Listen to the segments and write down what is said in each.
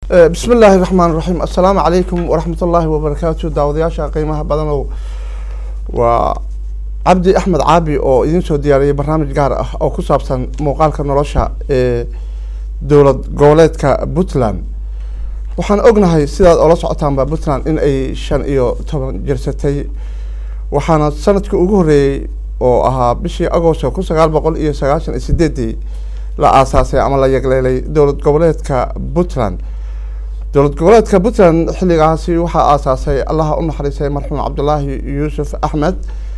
bismi illaahi raxmaan raxiim assalaamu calaykum waraxmat ullaahi wabarakaatu daawadayaasha qiimaha badanow waa cabdi axmed caabi oo idiin soo diyaariyay barnaamij gaar ah oo ku saabsan muuqaalka nolosha ee dowlad goboleedka puntland waxaan ognahay sidaad oola socotaanba puntland in ay shan iyo toban jirsatay waxaana sanadkii ugu horreeyey oo ahaa bishii agosto kun sagaal boqol iyo sagaashan iyo sideedii la aasaasay ama la yagleelay dowlad goboleedka puntland dowlad goboleedka puntland xilligaasi waxaa aasaasay allaha u naxariistay marxuum cabdulaahi yuusuf axmed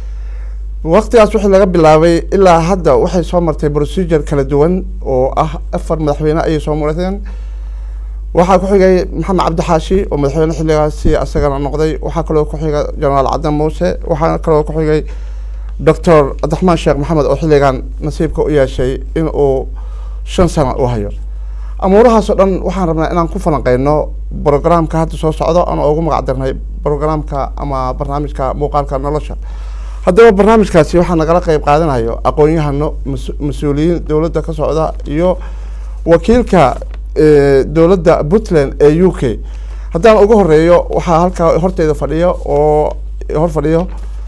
waqtigaas wixii laga bilaabay ilaa hadda waxay soo martay procedure kala duwan oo ah afar madaxweyne ayay soo marteen waxaa ku xigay maxamed cabdixaashi oo madaxweyne xilligaasi asagana noqday waxaa kaloo ku xiga jenaraal cadan muuse waxaa kaloo ku xigay doctor cabdiraxmaan sheekh maxamed oo xilligan nasiibka u yeeshay in uu shan sano u hayo amuurahaas oo dhan waxaan rabnaa inaan ku falanqeyno brograamka hadda soo socdo aan ugu magac darnay brograamka ama barnaamijka muuqaalka nolosha haddaba barnaamijkaasi waxaa nagala qeyb qaadanayo aqoon-yahano mas-uuliyiin dowladda ka socda iyo wakiilka dowladda puntland ee u k haddaan ugu horeeyo waxaa halkaa horteyda fadhiyo oo hor fadhiyo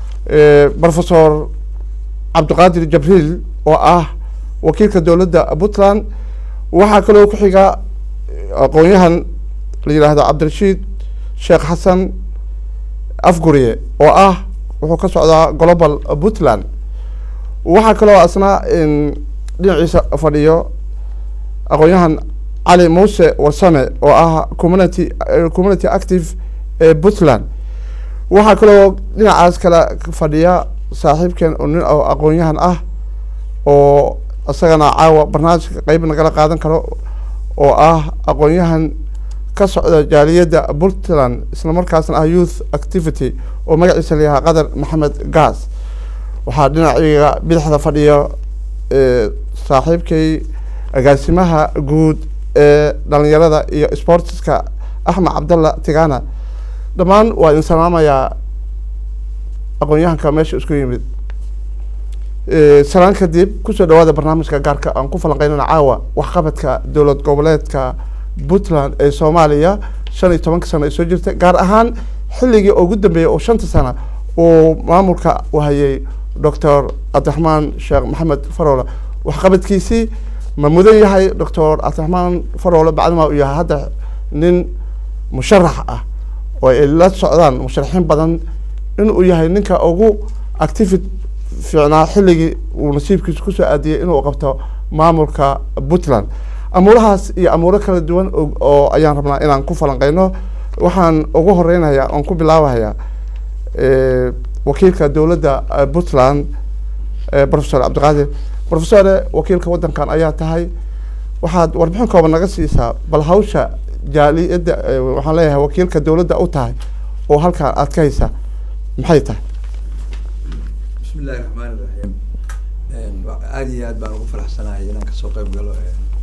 professor cabdiqaadir jabriil oo ah wakiilka dowladda puntland waxaa kaloo ku xiga aqoon-yahan la yidhaahdo cabdirashiid sheekh xasan afguriye oo ah wuxuu ka socdaa global puntland waxaa kaloo asna dhinaciisa fadhiyo aqoon-yahan cali muuse warsame oo ah community community active ee puntland waxaa kaloo dhinacaas kale fadhiya saaxiibkeen oo nin oo aqoon-yahan ah oo isagana caawa barnaamijka qeyb nagala qaadan karo oo ah aqoon-yahan ka socda jaaliyadda puntland isla markaasna ah youth activity oo magaciisa layahaa qadar maxamed gaas waxaa dhinaciga bidixda fadhiya saaxiibkay agaasimaha guud ee dhalinyarada iyo sportiska axmed cabdalla tigana dhammaan waa idin salaamayaa aqoon-yahanka meesha isku yimid salaan kadib kusoo dhawaada barnaamijka gaarka aan ku falanqeynana caawa waxqabadka dowlad goboleedka puntland ee soomaaliya shan iyo tobanka sano ay soo jirta gaar ahaan xilligii ugu dambeeyay oo shanta sana uu maamulka u hayay doctor cabdiraxmaan sheekh maxamed faroole waxqabadkiisii ma mudan yahay doctor cabdiraxmaan faroole bacdima uu yahay hadda nin musharax ah oo ay la socdaan musharaxiin badan inuu yahay ninka ugu activit fiicnaa xilligii uu nasiibkiisa kusoo aadiyay inuu qabto maamulka puntland amuurahaas iyo amuuro kala duwan oo ayaan rabnaa inaan ku falanqeyno waxaan ugu horeynayaa oon ku bilaabahayaa wakiilka dowladda puntland professor cabdiqaadir professore wakiilka waddankan ayaa tahay waxaad warbixin kooban naga siisaa bal hawsha jaaliyadda waxaan leeyahay wakiilka dowladda u tahay oo halkaan aad ka haysa maxay tahay bismi illahi raxmaan iraxiim aada iyo aad baan ugu faraxsanahay inaan kasoo qeyb galo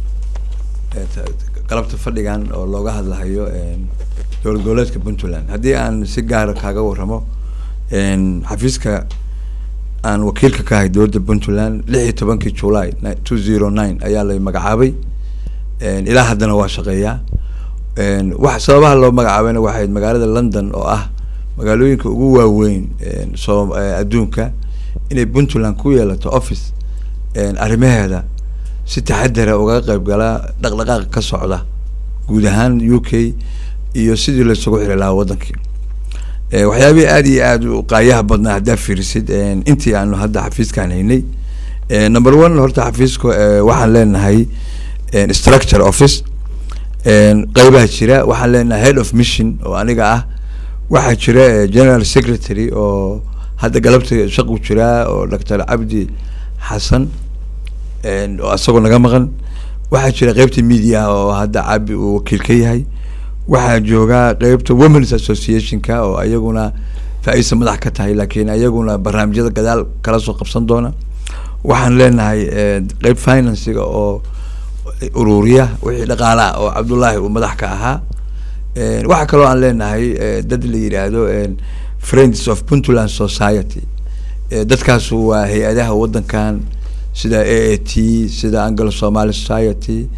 qalabta fadhigan oo looga hadlahayo dowlad goboleedka puntland haddii aan si gaara kaaga waramo xafiiska aan wakiilka ka ahay dowladda puntland lix iyo tobankii july two zero nine ayaa la magacaabay ilaa haddana waa shaqeeyaa wax sababaha loo magacaabayna waxay magaalada london oo ah magaalooyinka ugu waaweyn soo adduunka inay puntland ku yeelato office arrimaheeda si taxadara ugaga qeyb galaa dhaqdhaqaaqa ka socda guud ahaan u k iyo sidii laisugu xiri lahaa waddankii waxyaabihii aada iyo aada u qaayaha badnaa haddaa fiirisid intii aanu hadda xafiiskaan haynay number one horta xafiiska waxaan leenahay structure office qeybaha jira waxaan leenahay head of mission oo aniga ah waxaa jira general secretary oo hadda galabta shaqu jiraa oo doctor cabdi xasan oo isagoo naga maqan waxaa jira qeybta media oo hadda cabi uu wakiil ka yahay waxaa joogaa qeybta womens associationka oo ayaguna faa-isa madax ka tahay laakiin ayaguna barnaamijyada gadaal kala soo qabsan doona waxaan leenahay qeyb financiga oo ururiya wixii dhaqaalaha oo cabdullaahi uu madax ka ahaa waxaa kaloo aan leenahay dad la yidhaahdo friends of puntland society dadkaasu waa hay-adaha waddankan sida a a t sida anglo somaly society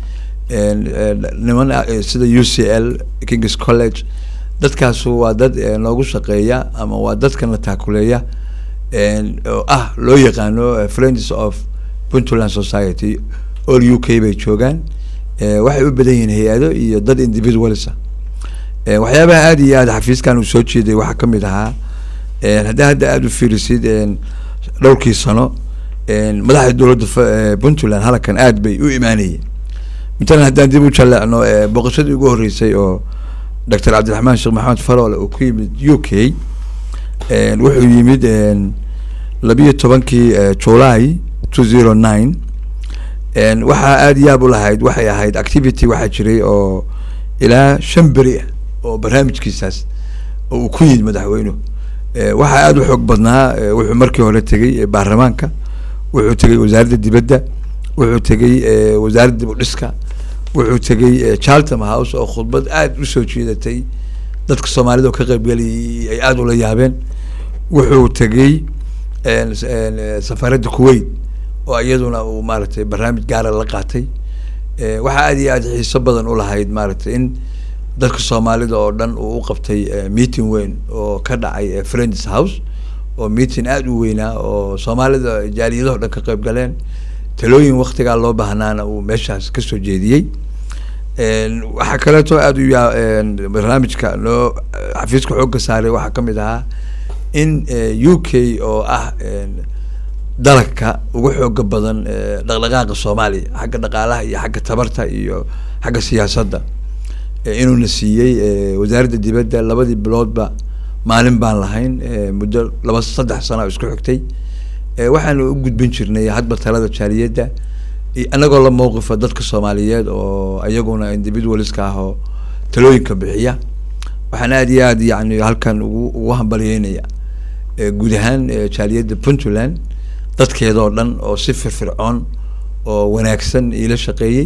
niman sida u c l kings college dadkaasu waa dad noogu shaqeeya ama waa dadkan la taakuleeya oo ah loo yaqaano friends of puntland society all u k bay joogaan waxay u badan yihiin hay-ado iyo dad individualsa waxyaabaha aada iyo aada xafiiskan uu soo jeeday waxaa kamid ahaa haddaa hadda aada u fiirisid dhowrkii sano madaxda dowladda puntland halkan aada bay u imaanayeen matalan haddaan dib u jaleecno booqashadii ugu horreysay oo doctor cabdiraxmaan sheekh maxamed faroole uu ku yimid u k wuxuu yimid labiyo tobankii july two zero nine waxaa aada yaab u lahayd waxay ahayd activity waxaa jiray oo ilaa shan beri ah oo barnaamijkiisaas oo uu ku yimid madaxweynuhu waxaa aada u xoog badnaa wuxuu markii hore tegey baarlamaanka wuxuu tegey wasaaradda dibadda wuxuu tegey wasaaradda dib u dhiska wuxuu tegey charlton house oo khudbad aada usoo jeedatay dadka soomaalida oo ka qaybgalayay ay aada ula yaabeen wuxuu tegey safaaradda kuwait oo iyaduna uu maaragtay barnaamij gaara la qaatay waxaa aada iyo aada xiiso badan ulahayd maaragtay in dadka soomaalida oo dhan uu u qabtay meeting weyn oo ka dhacay friends house oo meeting aada u weynaa oo soomaalida jaaliyadaho dhan ka qayb galeen talooyin waktigaa loo baahnaana uu meeshaas kasoo jeediyey waxaa kaleeto aada u yaa barnaamijka noo xafiiska xoogga saaray waxaa kamid ahaa in u k oo ah dalagka ugu xooga badan dhaqdhaqaaqa soomaaliya xagga dhaqaalaha iyo xagga tabarta iyo xagga siyaasadda inuuna siiyey wasaaradda dibadda labadii biloodba maalin baan lahayn muddo laba saddex sano isku xigtay waxaanu u gudbin jirnay hadba talada jaaliyadda anagoo la mawqifa dadka soomaaliyeed oo iyaguna individualska ah oo talooyinka bixiya waxaan aada iyo aad yani halkan ugu ugu hambalyeynaya guud ahaan jaaliyadda puntland dadkeedoo dhan oo si firfircoon oo wanaagsan iila shaqeeyey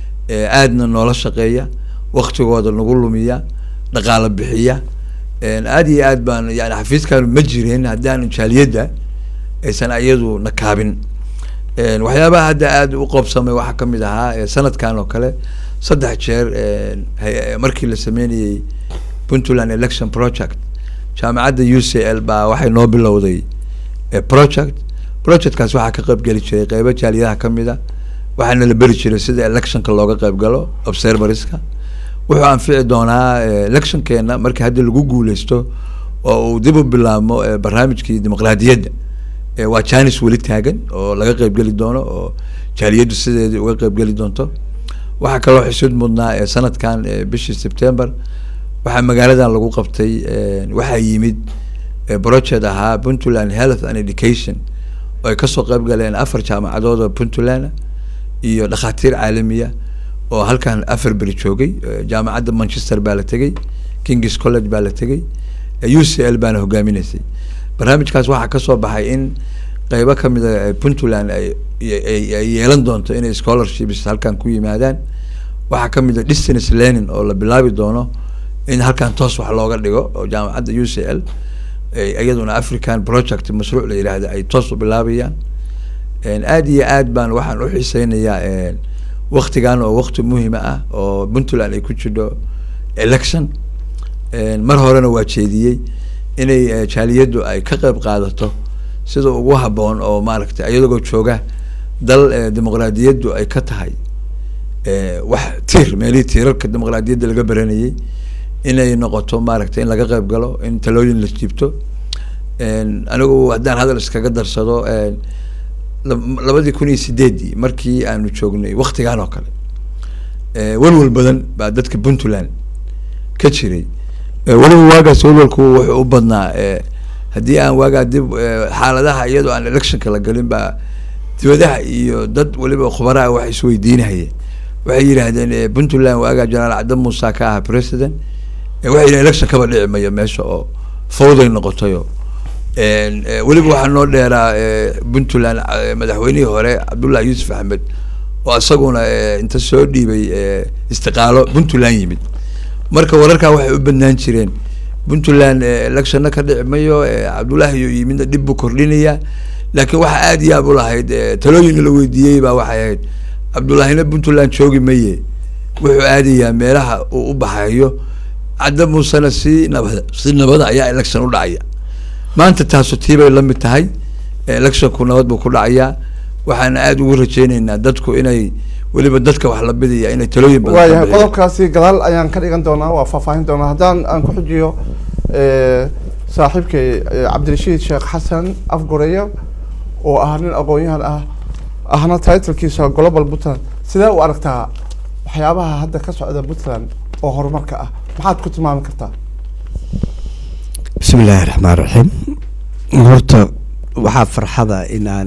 aadna noola shaqeeya waktigooda nagu lumiya dhaqaalo bixiya aada iyo aad baan yani xafiiskaanu ma jireen haddaan jaaliyadda aysan iyadu nakaabin waxyaabaha hadda aada u qoobsamay waxaa kamid ahaa sanadkan oo kale saddex jeer markii la sameynayey puntland election project jaamacadda u c l baa waxay noo bilowday project projectkaas waxaa ka qayb geli jiray qeybo jaaliyadaha kamid a waxaana la beri jiray sida electionka looga qayb galo observariska wuxuu anfici doonaa electionkeena markii hadda lagu guuleysto oo uu dib u bilaabmo barnaamijkii dimuqraadiyadda waa janis weli taagan oo laga qeybgeli doono oo jaaliyaddu sideedii uga qeybgeli doonto waxaa kaloo xusuud mudnaa sanadkan bishii september waxaa magaaladan lagu qabtay waxaa yimid project ahaa puntland health and education oo ay kasoo qeyb galeen afar jaamacadood oo puntland iyo dhakhaatiir caalamiya oo halkan afar beri joogay jaamacadda manchester baa la tegey kings college baa la tegey u c l baana hogaaminaysay barnaamijkaas waxaa kasoo baxay in qeybo kamid a puntland ay ay yeelan doonto inay scholarships halkan ku yimaadaan waxaa kamid a distance learning oo la bilaabi doono in halkan toos wax looga dhigo oo jaamacadda u c l iyaduna african project mashruuc la yihahda ay toos u bilaabayaan aada iyo aad baan waxaan uxiiseynayaa waktigan oo wakti muhima ah oo puntland ay ku jidho election mar horena waa jeediyey inay jaaliyaddu ay ka qeyb qaadato sida ugu haboon oo maaragtay iyadagoo jooga dal dimuqraadiyaddu ay ka tahay wax tiir meelihii tiirarka dimuqraadiyadda laga baranayay inay noqoto maaragtay in laga qeyb galo in talooyin la jiibto anigu haddaan hadal iskaga darsado labadii kun iyo sideedii markii aanu joognay waktigan oo kale walwal badan baa dadka puntland ka jiray weliba waagaas walwalku wuxuu u badnaa haddii aan waagaa dib xaaladaha iyadoo aan electionka la galin baa dibadaha iyo dad weliba khubaraha wax isweydiinahayeen waxay yidhaahdeen puntland waagaa jenaraal cabdi muuse ka ahaa president waxay yidhahen election kaba dhici mayo meesha oo fawday noqotayo weliba waxaa noo dheeraa puntland madaxweynihii hore cabdullahi yuusuf axmed oo isaguna inta soo dhiibay istiqaalo puntland yimid marka wararkaa waxay u badnaan jireen puntland electionna ka dhici mayo cabdullahi iyo yimidna dhib buu kordhinaya laakiin waxaa aada yaab u lahayd talooyin la weydiiyey baa waxay ahayd cabdullahina puntland joogi maye wuxuu aadayaa meelaha uu u baxayo cadda muusena si nabada si nabada ayaa election u dhacaya maanta taasu tiibay la mid tahay electionku nabad buu ku dhacayaa waxaana aada ugu rajeyneynaa dadku inay weliba dadka wax la bidaya inay talooyin badan ka waayahay bixiyaan. qodobkaasi gadaal ayaan ka dhigan doonaa waa faahfaahin doonaa haddaan aan ku xujiyo eh, saaxiibkay eh, cabdirashiid sheekh xasan afgoreya oo ah nin aqoon-yahan ah ahna titlkiisa global puntland sidee u aragtaa waxyaabaha hadda ka socda puntland oo horumarka ah maxaad ku tilmaami kartaa bismi illaahi raxmaan raxiim horta waxaa farxada in aan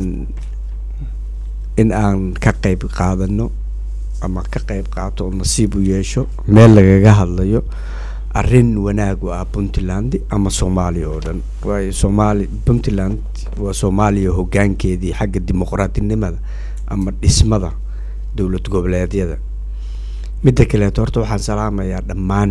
in aan ka qeyb qaadano ama ka qeyb qaato oo nasiib u yeesho meel lagaga hadlayo arrin wanaag u ah puntland ama soomaaliya oo dhan waayo soomaali puntland waa soomaaliya hoggaankeedii xagga dimuqraadinimada ama dhismada dowlad goboleedyada midda kaleeto horta waxaan salaamayaa dhammaan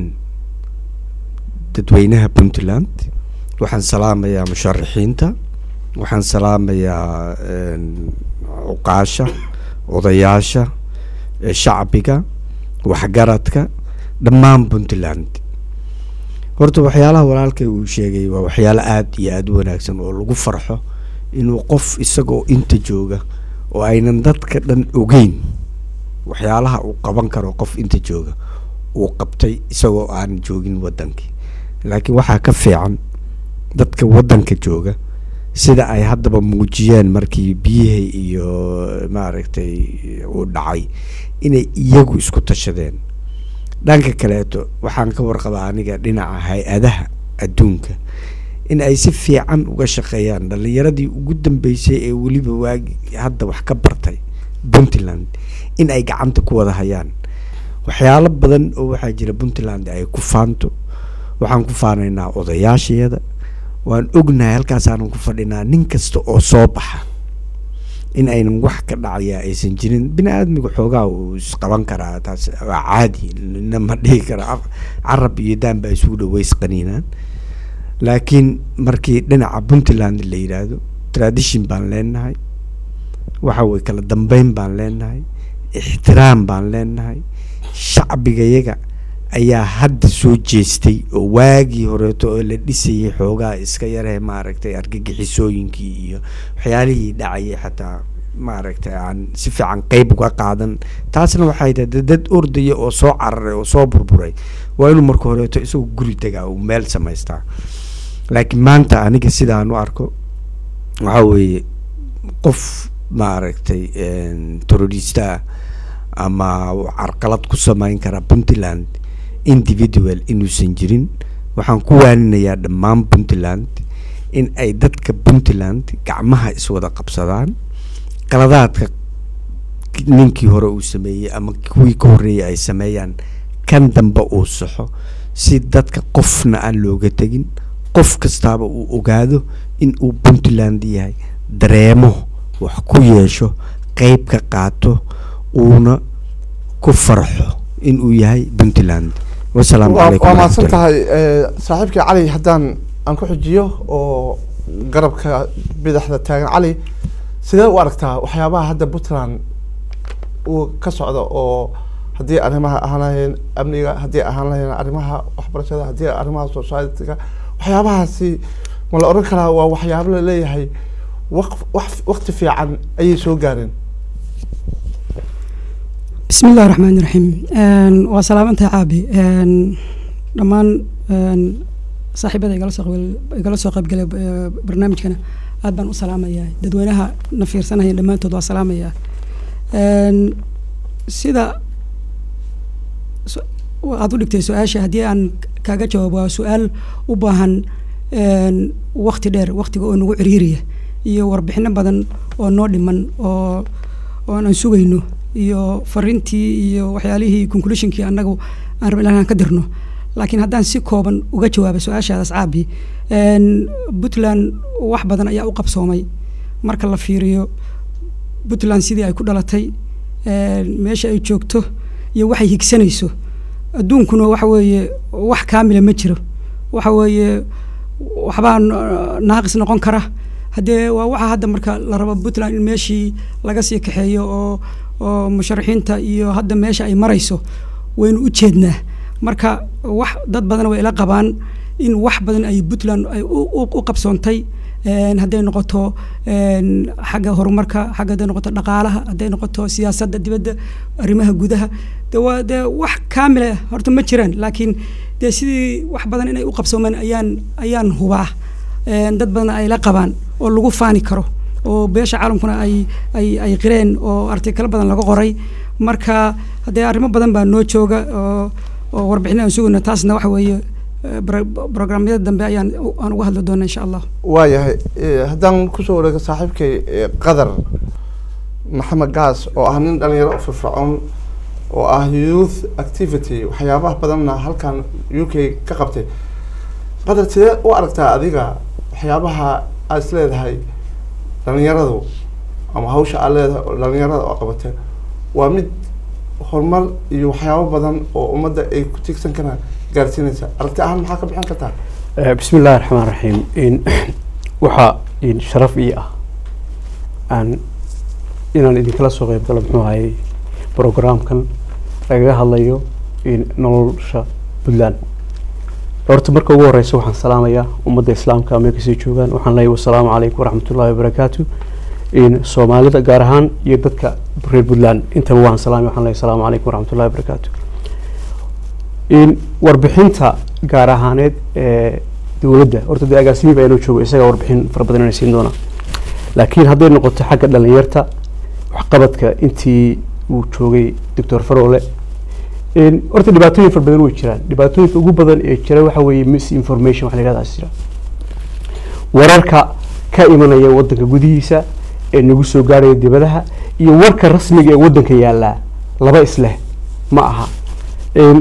dadweynaha puntland waxaan salaamayaa musharaxiinta waxaan salaamayaa een, cuqaasha odayaasha ee shacbiga waxgaradka dhammaan puntland horta waxyaalaha walaalkay uu sheegay waa waxyaalo aada iyo aada u wanaagsan oo lagu farxo inuu qof isagoo inta jooga oo aynan dadka dhan ogeyn waxyaalaha uu qaban karo qof inta jooga uu qabtay isagoo aan joogin wadankii laakiin waxaa ka fiican dadka wadanka jooga sida ay haddaba muujiyeen markii biyihii iyo maaragtay uu dhacay inay iyagu isku tashadeen dhanka kaleeto waxaan ka warqabaa aniga dhinaca hay-adaha adduunka in ay si fiican uga shaqeeyaan dhalinyaradii ugu dambeysay ee weliba waagi hadda wax ka bartay puntland in ay gacanta ku wada hayaan waxyaalo badan oo waxaa jira puntland ay ku faanto waxaan ku faanaynaa odayaashayada waan ognahay halkaasaanan ku fadhinaa nin kasta oo soo baxa in aynan wax ka dhacaya aysan jirin bini aadmiga xoogaa uu isqaban karaa taas waa caadi nina ma dhihi kara af- carab iyo daan baa isugu dhaweys qaniinaan laakiin markii dhinaca puntland la yidhaahdo tradition baan leenahay waxa weye kala dambeyn baan leenahay ixtiraam baan leenahay shacbigayaga ayaa hadda soo jeestay oo waagii horeeto oo la dhisayay xoogaa iska yaree maaragtay argagixisooyinkii iyo waxyaalihii dhacayay xataa maaragtay aan si fiican qeyb uga qaadan taasna waxay tahay dad- dad ordaya oo soo cararay oo soo burburay waa inuu marka horeeto isagoo guri tagaa uu meel samaystaa laakiin maanta aniga sidaan u arko waxaa weeye qof maaragtay terrorista ah ama carqalad ku sameyn kara puntland individual inuusan jirin waxaan ku waaninayaa dhammaan puntland in ay dadka puntland gacmaha iswada qabsadaan qaladaadka ninkii hore uu sameeyey ama kuwii ka horreeyay ay sameeyaan kan dambe uu saxo si dadka qofna aan looga tegin qof kastaaba uu ogaado in uu puntland yahay dareemo wax ku yeesho qeyb ka qaato uuna ku farxo in uu yahay puntland wasalaamu waa calaykum waa mahadsan waraxmatullahi. tahay eh, saaxiibkii cali haddaan aan ku xujiyo oo garabka bidaxda taagan cali sidee u aragtaa waxyaabaha hadda puntland uu ka socdo oo haddii arrimaha ahaan lahayeen amniga haddii ahaan lahayeen arrimaha waxbarashada haddii arrimaha societyga waxyaabahaasi ma la odhan karaa waa waxyaabo la leeyahay waq- wax waqti fiican ayay soo gaareen بسم الله الرحمن الرحيم een waa salaamantahay caabi een dhammaan een saaxiibada igala soo qayb igala soo qayb galay eh, barnaamijkana aad baan u salaamayaa dadweynaha na fiirsanaya dhammaantood waa salaamayaa een sida su- aad u dhigtay su-aasha haddii aan kaaga jawaabo waa su-aal u baahan een waqti dheer waqtiga oo nagu ciriiriya iyo warbixino badan oo noo dhiman oo oo aan sugayno iyo fariintii iyo waxyaalihii conclusionkii annagu aan rabin inaan ka dirno laakiin haddaan si kooban uga jawaabo su-aashaadaas caabi een puntland wax badan ayaa u qabsoomay marka la fiiriyo puntland sidii ay ku dhalatay een meesha ay joogto iyo waxay higsanayso adduunkuna waxa weeye wax kaamila ma jiro waxa weeye waxbaa no- naaqis noqon kara haddee waa waxa hadda marka la rabo puntland in meeshii laga sii kaxeeyo oo oo musharaxiinta iyo hadda meesha ay marayso waynu u jeednaa marka wax dad badan way ila qabaan in wax badan ay puntland ay u- u u qabsoontay een, hadday noqoto een, xagga horumarka xagga hadday noqoto dhaqaalaha hadday noqoto siyaasadda dibadda arrimaha gudaha de waa de wax kaamila horta ma jiraan laakiin dee sidii wax badan inay u qabsoomeen ayaan ayaan hubaa een, dad badan ay la qabaan oo lagu faani karo oo beesha caalamkuna ay ay ay qireen oo artikalo badan laga qoray marka haddee arrimo badan baa noo jooga oo oo warbixin aan sugayno taasna waxa weeye eh, bro- programyada dambe ayaan u- aan uga hadli doona insha allah waayahay eh, haddaan kusoo wareego saaxiibkay eh, qadar maxamed gaas oo ah nin dhalinyaro u firfircoon oo ah youth activity waxyaabaha badanna halkan u k ka qabtay qadar sidee u aragtaa adiga waxyaabaha aad is leedahay dhalinyaradu ama hawsha aad leedahay oo dhalinyarada oo qabatay waa mid horumar iyo waxyaabo badan oo ummadda ay ku tiigsan karaan gaarsiinaysa aragti ahaan maxaa ka bixin kartaa Eh, bismi illaahi raxmaan raxiim in waxaa in sharaf ii ah aan inaan idinkala soo qeyb galo muxuu ahayey programkan lagaga hadlayo in nolosha puntland horta marka ugu horeysa waxaan salaamayaa ummadda islaamka meel kasii joogaan waxaan leeyahay wasalaamu calaykum waraxmatullaahi wabarakaatu in soomaalida gaar ahaan iyo dadka reer puntland intaba waan salaamay waxaan leeyahay asalaamu calaykum waraxmatullaahi wabarakaatu in warbixinta gaar ahaaneed ee dowladda horta dee agaasimiba inuu joogo isagaa warbixin fara badan inay siin doonaa laakiin hadday noqoto xagga dhalinyarta waxqabadka intii uu joogay doctor farole in horta dhibaatooyin fara badan way jiraan dhibaatooyinka ugu badan ee jira waxa weeye misinformation waxa la yidhahdaa jira wararka ka imanaya wadanka gudihiisa ee nagu soo gaaraya dibadaha iyo warka rasmiga ee wadanka yaallaa laba isleh ma aha In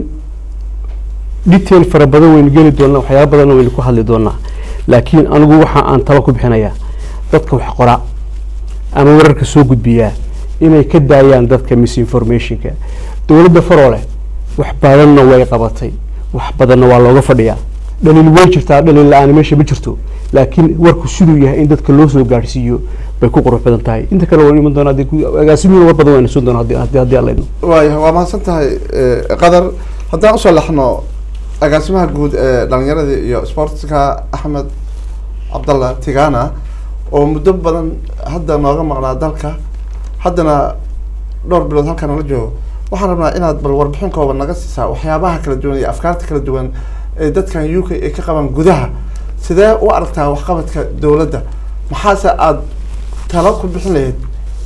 detail fara badan waynu geli doonaa waxyaaba badanna waynu ku hadli doonaa laakiin anigu waxa aan talo ku bixinayaa dadka wax qora ama wararka soo gudbiyaa inay ka daayaan dadka misinformationka dowladda faroole wax badanna way qabatay wax badanna waa looga fadhiyaa dhaliil way jirtaa dhaliil la-aan meesha ma jirto laakiin warku siduu yahay in dadka loo soo gaarsiiyo bay ku qurux badan tahay inta kale waan iman doonaa haddii ku- agaasimihiina war badan wayna suun doonaa haddii- haddii haddii alla idmo waayahay waa mahadsan tahay eh, qadar haddaan usoo laxno agaasimaha guud ee dhalinyaradii iyo sportska axmed cabdallah tigana oo muddo badan hadda nooga maqnaa dalka haddana dhowr bilood halkan nala joogo waxaan rabnaa inaad bal warbixin kooban naga siisaa waxyaabaha kala duwan iyo afkaarta kala duwan ee dadkan u k ay ka qabaan gudaha sidee u aragtaa waxqabadka dowladda maxaase aada talo ku bixin lahayd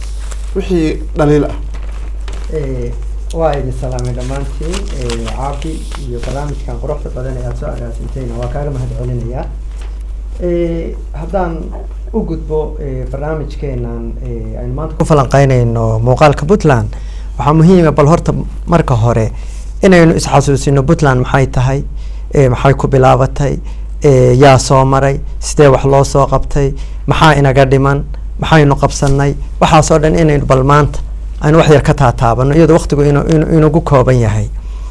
wixii dhaliil ah Eh, waa idin salaamay dhammaantiin eh, caafi iyo barnaamijkan quruxda badan ee aada soo agaasintayna waa kaaga mahad celinayaa Eh, haddaan u gudbo eh, barnaamijkeenan eh, aynu maanta ku falanqeynayno muuqaalka puntland waxaa muhiima bal horta marka hore inaynu isxasuusino puntland maxay tahay eh, maxay ku bilaabatay eh, yaa soo maray sidee wax loo soo qabtay maxaa inaga dhiman maxaynu qabsanay waxaasoo dhan inaynu bal maanta aynu wax yar ka taataabano iyadoo waqtigu inu inu- inugu kooban yahay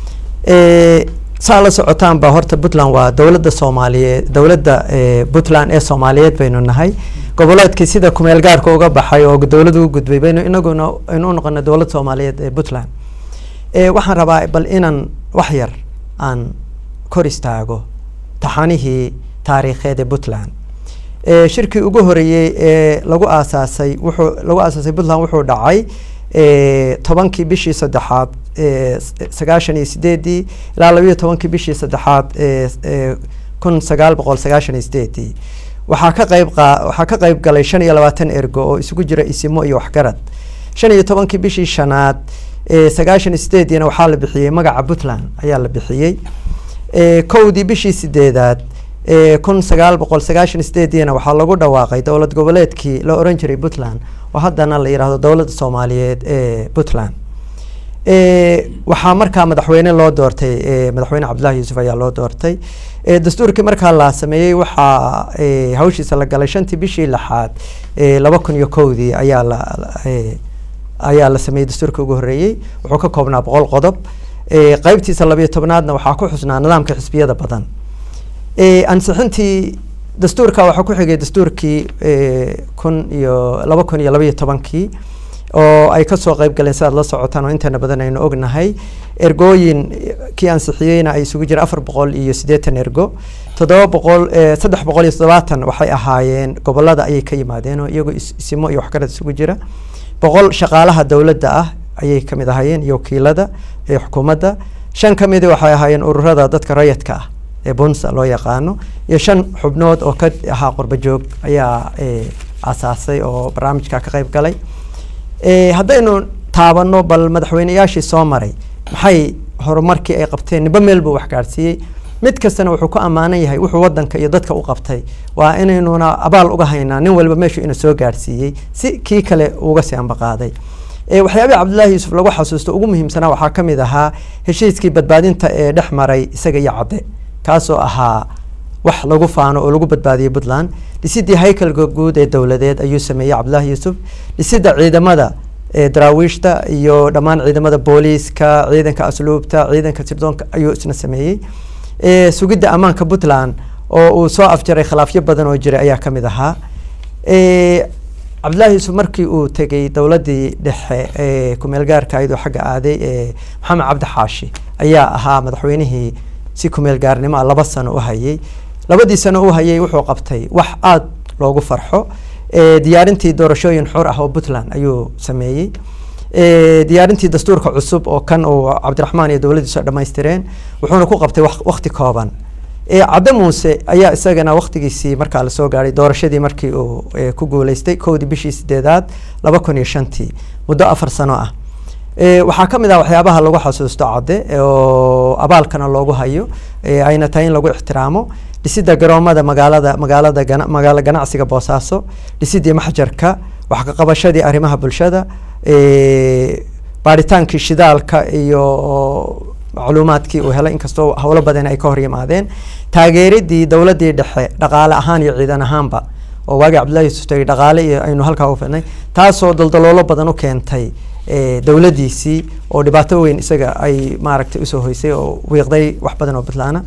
Eh, saa la socotaan ba horta puntland waa dowladda soomaaliyeed dowladda eh, puntland ee soomaaliyeed baynu nahay goboleedkii sida kumeel gaarka uga baxay oo dowladda u gudbay baynu inaguna aynu u noqonay dowlad soomaaliyeed ee puntland Eh, waxaan rabaa bal inaan wax yar aan kor istaago taxanihii taariikheed ee puntland Eh, shirkii ugu horeeyey ee lagu aasaasay wuxuu lagu aasaasay puntland wuxuu dhacay eh, tobankii bishii saddexaad eh, s- sagaashan iyo sideedii ilaa labayo tobankii bishii saddexaad eh, eh, kun sagaal boqol sagaashan iyo sideedii waxaa ka qayb qaa waxaa ka qayb galay shan iyo labaatan ergo oo isugu jira isimo iyo waxgarad shan iyo tobankii bishii shanaad eh, sagaashan iyo sideediina waxaa la bixiyey magaca puntland ayaa la bixiyey Eh, kowdii bishii sideedaad eh, kun sagaal boqol sagaashan iyo sideediina waxaa lagu dhawaaqay dowlad goboleedkii la oran jiray puntland oo haddana la yidhaahdo dowladda soomaaliyeed ee puntland Eh, waxaa markaa madaxweyne loo doortay eh, madaxweyne cabdullaahi yuusuf ayaa loo doortay Eh, dastuurkii markaa la sameeyey waxaa eh, hawshiisa la galay shantii bishii lixaad eh, laba kun iyo kowdii ayaa la eh, ayaa la sameeyey dastuurkii ugu horreeyey wuxuu ka koobnaa boqol qodob Eh, qaybtiisa labayo tobnaadna waxaa ku xusnaa nidaamka xisbiyada badan Eh, ansixintii dastuurka waxaa ku xigay dastuurkii eh, kun iyo laba kun iyo labaiyo tobankii oo ay kasoo qayb galeen sidaad la socotaan oo intana badan aynu ognahay ergooyin kii ansixiyeyna ay isugu jira afar boqol iyo siddeetan ergo toddoba boqol saddex boqol iyo toddobaatan waxay ahaayeen gobolada ayay ka yimaadeen oo iyagoo isimo iyo waxgarad isugu jira boqol shaqaalaha dowladda ah ayay ka mid ahaayeen iyo wakiilada ee xukuumadda shan ka midi waxay ahaayeen ururada dadka rayadka ah ee bunsa loo yaqaano iyo shan xubnood oo ka ahaa qurbajoog ayaa aasaasay oo barnaamijka ka qayb galay haddaynu taabano bal madaxweyneyaashii soo maray maxay horumarkii ay qabteen niba meel buu wax gaadhsiiyey mid kastana wuxuu ku ammaanan yahay wuxuu wadanka iyo dadka u qabtay waa inaynuna abaal uga haynaa nin walba meeshuu ina soo gaadhsiiyey si kii kale uga sii ambaqaaday waxyaabihii cabdullaahi yuusuf lagu xasuusto ugu muhiimsanaa waxaa ka mid ahaa heshiiskii badbaadinta ee dhex maray isaga iyo cadde kaasoo ahaa wax lagu faano oo lagu badbaadiyey puntland dhisidii haykalka guud ee dowladeed ayuu sameeyey cabdullaahi yuusuf dhisida ciidamada daraawiishta iyo dhammaan ciidamada booliiska ciidanka asluubta ciidanka sirdoonka ayuu isna sameeyey sugidda ammaanka puntland oo uu soo afjaray khilaafyo badan oo jiray ayaa ka mid ahaa cabdullaahi yuusuf markii uu tegey dowladdii dhexe ee kumeel gaarka ayadoo xagga aaday ee maxamed cabdi xaashi ayaa ahaa madaxweynihii si kumeel gaarnimo ah laba sano u hayay labadii sano u hayay wuxuu qabtay wax aada loogu farxo diyaarintii doorashooyin xor ah oo puntland ayuu sameeyey diyaarintii dastuurka cusub oo kan uu cabdiraxmaan iyo dowladdiisu dhammaystireen wuxuuna ku qabtay wakti kooban cadde muuse ayaa isagana waktigiisii markaa lasoo gaadhay doorashadii markii uu ku guuleystay kowdii bishii sideedaad laba kun iyo shantii muddo afar sano ah waxaa ka mid ah waxyaabaha lagu xasuusto cadde oo abaalkana loogu hayo ayna tahay in lagu ixtiraamo dhisidda garoomada magaalada magaalada magaalo ganacsiga boosaaso dhisidii maxjarka wax ka qabashadii arrimaha bulshada baaritaankii shidaalka iyo macluumaadkii uu helay inkastoo howlo badan ay ka hor yimaadeen taageeridii dowladdii dhexe dhaqaale ahaan iyo ciidan ahaanba oo waagii cabdullahi yuusuf tegay dhaqaale iyo aynu halkaa u fidnay taasoo daldaloolo badan u keentay dowladdiisii oo dhibaato weyn isaga ay maaragtay usoo hoysay oo wiiqday wax badan oo puntlaana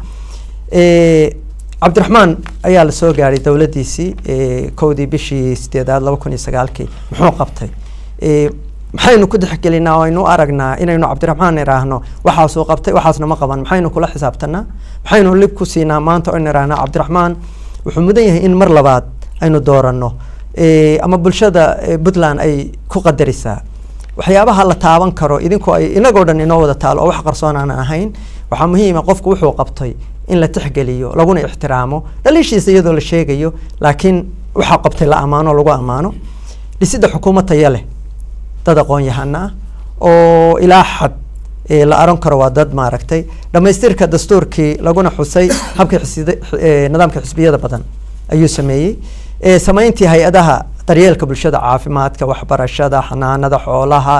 cabdiraxmaan ayaa lasoo gaadhay dowladdiisii kowdii bishii sideedaad laba kun iyo sagaalkii muxuu qabtay maxaynu ku dexgelinaa oo aynu u aragnaa inaynu cabdiraxmaan iraahno waxaasuu qabtay waxaasna ma qaban maxaynu kula xisaabtanaa maxaynu lib ku siinaa maanta oo irahnaa cabdiraxmaan wuxuu mudan yahay in mar labaad aynu dooranno ama bulshada puntland ay ku qadarisaa waxyaabaha la taaban karo idinkoo ay inagoo dhan inoo wada taalo oo wax qarsoon aan ahayn waxaa muhiima qofku wuxuu qabtay in la tixgeliyo laguna ixtiraamo dhaliishiisa iyadoo la sheegayo laakiin waxaa qabtay la ammaano lagu ammaano dhisidda xukuumad taya leh dad aqoon yahana ah oo ilaa xad la aran karo waa dad maaragtay dhamaystirka dastuurkii laguna xusay habkii nidaamka xisbiyada badan ayuu sameeyey samayntii hay-adaha daryeelka bulshada caafimaadka waxbarashada xanaanada xoolaha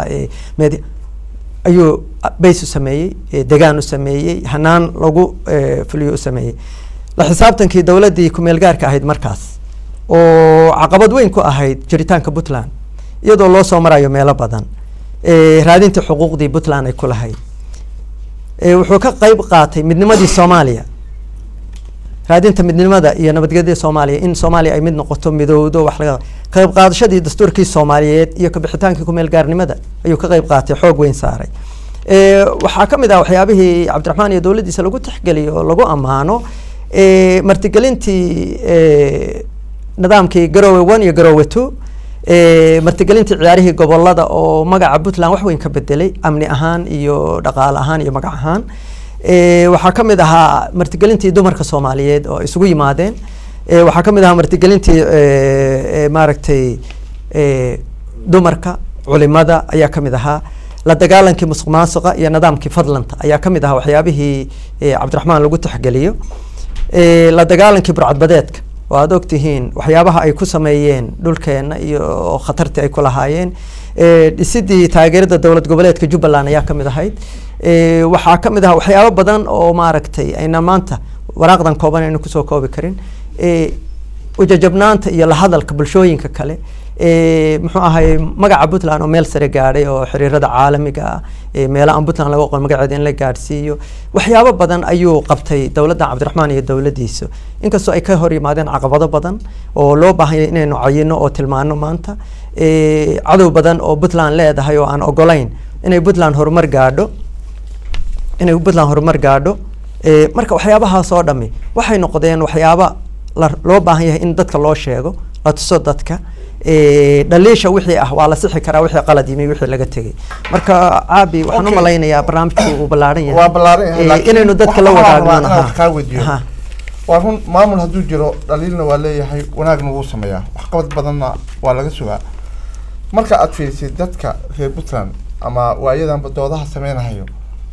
ayuu bays u sameeyey degaan u sameeyey hanaan lagu fuliyo u sameeyey la xisaabtankii dowladdii kumeel gaarka ahayd markaas oo caqabad weyn ku ahayd jiritaanka puntland iyadoo loo soo marayo meelo badan raadinta xuquuqdii puntland ay ku lahayd wuxuu ka qeyb qaatay midnimadii soomaaliya raadinta midnimada iyo nabadgelyada soomaaliya in soomaaliya ay mid noqoto midowdo wax laga qayb qaadashadii dastuurkii soomaaliyeed iyo kabixitaankii kumeel gaarnimada ayuu ka qeyb qaatay xoog weyn saaray waxaa ka mid ah waxyaabihii cabdiraxmaan iyo dowladdiisa lagu tixgeliyo oo lagu ammaano martigelintii nidaamkii garowe one iyo garowe two martigelintii ciyaarihii gobolada oo magaca puntland wax weyn ka bedelay amni ahaan iyo dhaqaale ahaan iyo magac ahaan waxaa ka mid ahaa martigelintii dumarka soomaaliyeed oo isugu yimaadeen waxaa ka mid ahaa martigelintii maaragtay dumarka culimada ayaa ka mid ahaa la dagaalankii musuq maasuqa iyo nidaamkii fadlanta ayaa ka mid ahaa waxyaabihii cabdiraxmaan lagu tixgeliyo la dagaalankii burcadbadeedka oo aada ogtihiin waxyaabaha ay ku sameeyeen dhulkeena iyo khatartii ay ku lahaayeen dhisidii taageerada dowlad goboleedka jubbaland ayaa ka mid ahayd waxaa ka mid aha waxyaabo badan oo maaragtay ayna maanta waraaqdan kooban aynu kusoo koobi karin ujajabnaanta iyo lahadalka bulshooyinka kale muxuu ahay magaca puntland oo meel sare gaadhay oo xiriirada caalamiga ah meelo aan puntland laga aqoon magaceeda in la gaadhsiiyo waxyaabo badan ayuu qabtay dowladda cabdiraxmaan iyo dowladdiisa inkastoo ay ka hor yimaadeen caqabado badan oo loo baahanya inaynu cayino oo tilmaano maanta eh, cadow badan oo puntland leedahay oo aan ogolayn inay puntland horumar gaadho inay puntland horumar gaadho Eh, marka waxyaabahaas oo dhami waxay noqdeen waxyaaba la- loo baahan yahay in dadka loo sheego la tuso dadka Eh, dhaliisha wixii ah waa la sixi karaa wixii qalad yimi wixii laga tegay marka caabi waxaan u Okay. malaynayaa barnaamijku uu ballaaran yahay waa ballaaran yahay Eh, laakiin inaynu dadka la waxaan rabaa wadaagno inaan wax kaa weydiiyo. Aha. waa run maamul hadduu jiro dhaliilna waa leeyahay wanaagna wuu sameeyaa waxqabad badanna waa laga sugaa marka aad fiirisid dadka reer puntland ama waayadanba doodaha sameynahayo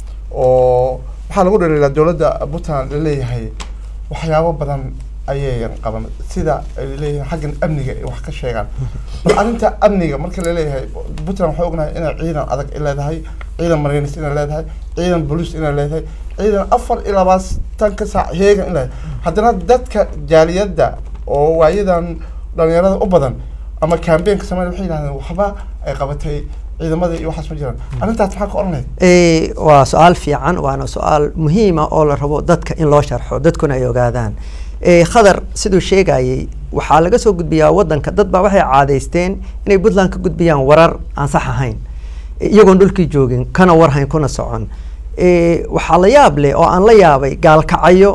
oo waxaa lagu dhaliilaa dowladda puntland laleeyahay waxyaabo badan ayayan qaban sida ay leeyihiin xaggan amniga ay wax ka sheegaan bal arrinta amniga marka laleeyahay puntland waxaa ognahay inay ciidan adag ay leedahay ciidan marines inay leedahay ciidan bolis inay leedahay ciidan afar iyo labaatanka saac heegan in leedahay haddana dadka jaaliyadda oo waayadan dhalinyarada u badan ama campaignka sameyn waxay yidhahdeen waxba ay qabatay ciidamadii iyo waxaas ma jiraan arrintaas maxaa ka odhan lahayd Eh, waa su-aal fiican waana su-aal muhiima oo la rabo dadka in loo sharxo dadkuna ay ogaadaan Eh, khadar siduu sheegayay waxaa laga soo gudbiyaa wadanka dad baa waxay caadaysteen inay puntland ka gudbiyaan warar aan sax ahayn eh, iyagoon dhulkii joogin kana warhayn kuna socon Eh, waxaa la yaab leh oo aan la yaabay gaalkacyo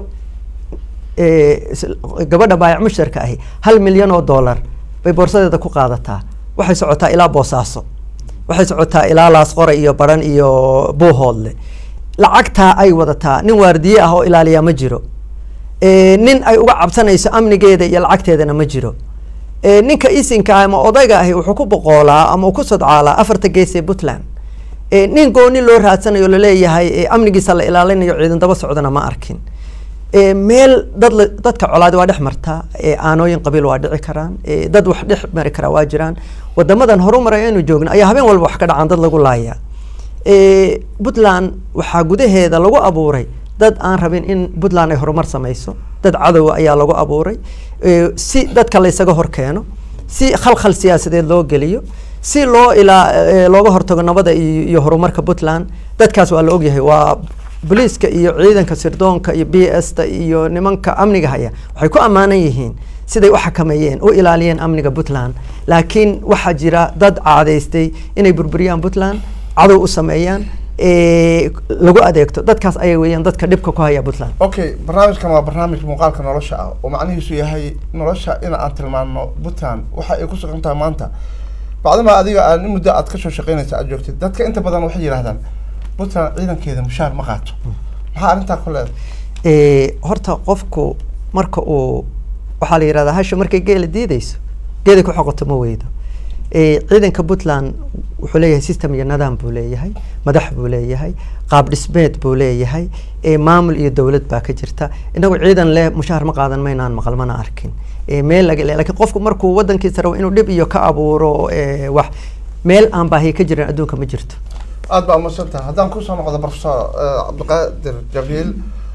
eh, is- gabadha baayac mushtarka ahi hal milyan oo dollar bay boorsadeeda ku qaadataa waxay socotaa ilaa boosaaso waxay socotaa ilaa laasqore iyo baran iyo buuhoodle lacagtaa ay wadataa nin waardiye ah oo ilaaliyaa ma jiro Eh, nin ay uga cabsanayso amnigeeda iyo lacagteedana ma jiro Eh, ninka isinka ah ama odayga ahi wuxuu ku boqoolaa ama uu ku sodcaalaa afarta gees ee puntland Eh, nin gooni loo raadsanayo laleeyahay eh, amnigiisa la ilaalinayo ciidan daba socdana ma arkin Eh, meel dad la- dadka colaadi waa dhex martaa eh, aanooyin qabiil waa dhici karaan eh, dad wax dhex mari karaa waa jiraan wadamadan horumaraya aynu joogno ayaa habeen walba wax ka dhacaan dad lagu laaya Eh, puntland waxaa gudaheeda lagu abuuray dad aan rabin in puntland ay horumar sameyso dad cadowa ayaa lagu abuuray Eh, si dadka laysaga hor keeno si khalkhal siyaasadeed loo geliyo si loo ilaa eh, looga hortago nabada iyo iyo horumarka puntland dadkaas waa la ogyahay waa booliiska iyo ciidanka sirdoonka iyo b s ta iyo nimanka amniga haya waxay ku ammaanan yihiin siday u xakameeyeen u ilaaliyeen amniga puntland laakiin waxaa jira dad caadaystay inay burburiyaan puntland cadow u sameeyaan eh, lagu adeegto dadkaas ayay weeyaan dadka dhibka ku haya puntland okay barnaamijkan waa barnaamij muuqaalka nolosha ah oo macnihiisu yahay nolosha in aan tilmaano puntland waxa ay ku sugan tahay maanta bacdama adiga aan in muddo aad kasoo shaqeynaysa aad joogtid dadka inta badan waxay yidhahdaan puntland ciidankeeda mushaar ma qaato maxaa arrintaa ku leedahay Eh, horta qofku marka uu waxaa la yidhahdaa hasha markay geela diideyso geeday ku xoqoto ma weydo Eh, ciidanka puntland wuxuu leeyahay system iyo nidaam buu leeyahay madax buu leeyahay qaab dhismeed buu leeyahay eh, maamul iyo dowlad baa ka jirta inagu ciidan leh mushaar ma qaadan maynaan maqal mana arkin Eh, meel laga le laakiin qofku markuu wadankiisa rabo inuu dhib iyo ka abuuro eh, wax meel aan baahiya ka jirin adduunka ma jirto aad baa umahadsan tahay haddaan kusoo noqdo professor eh, cabdiqaadir jabiil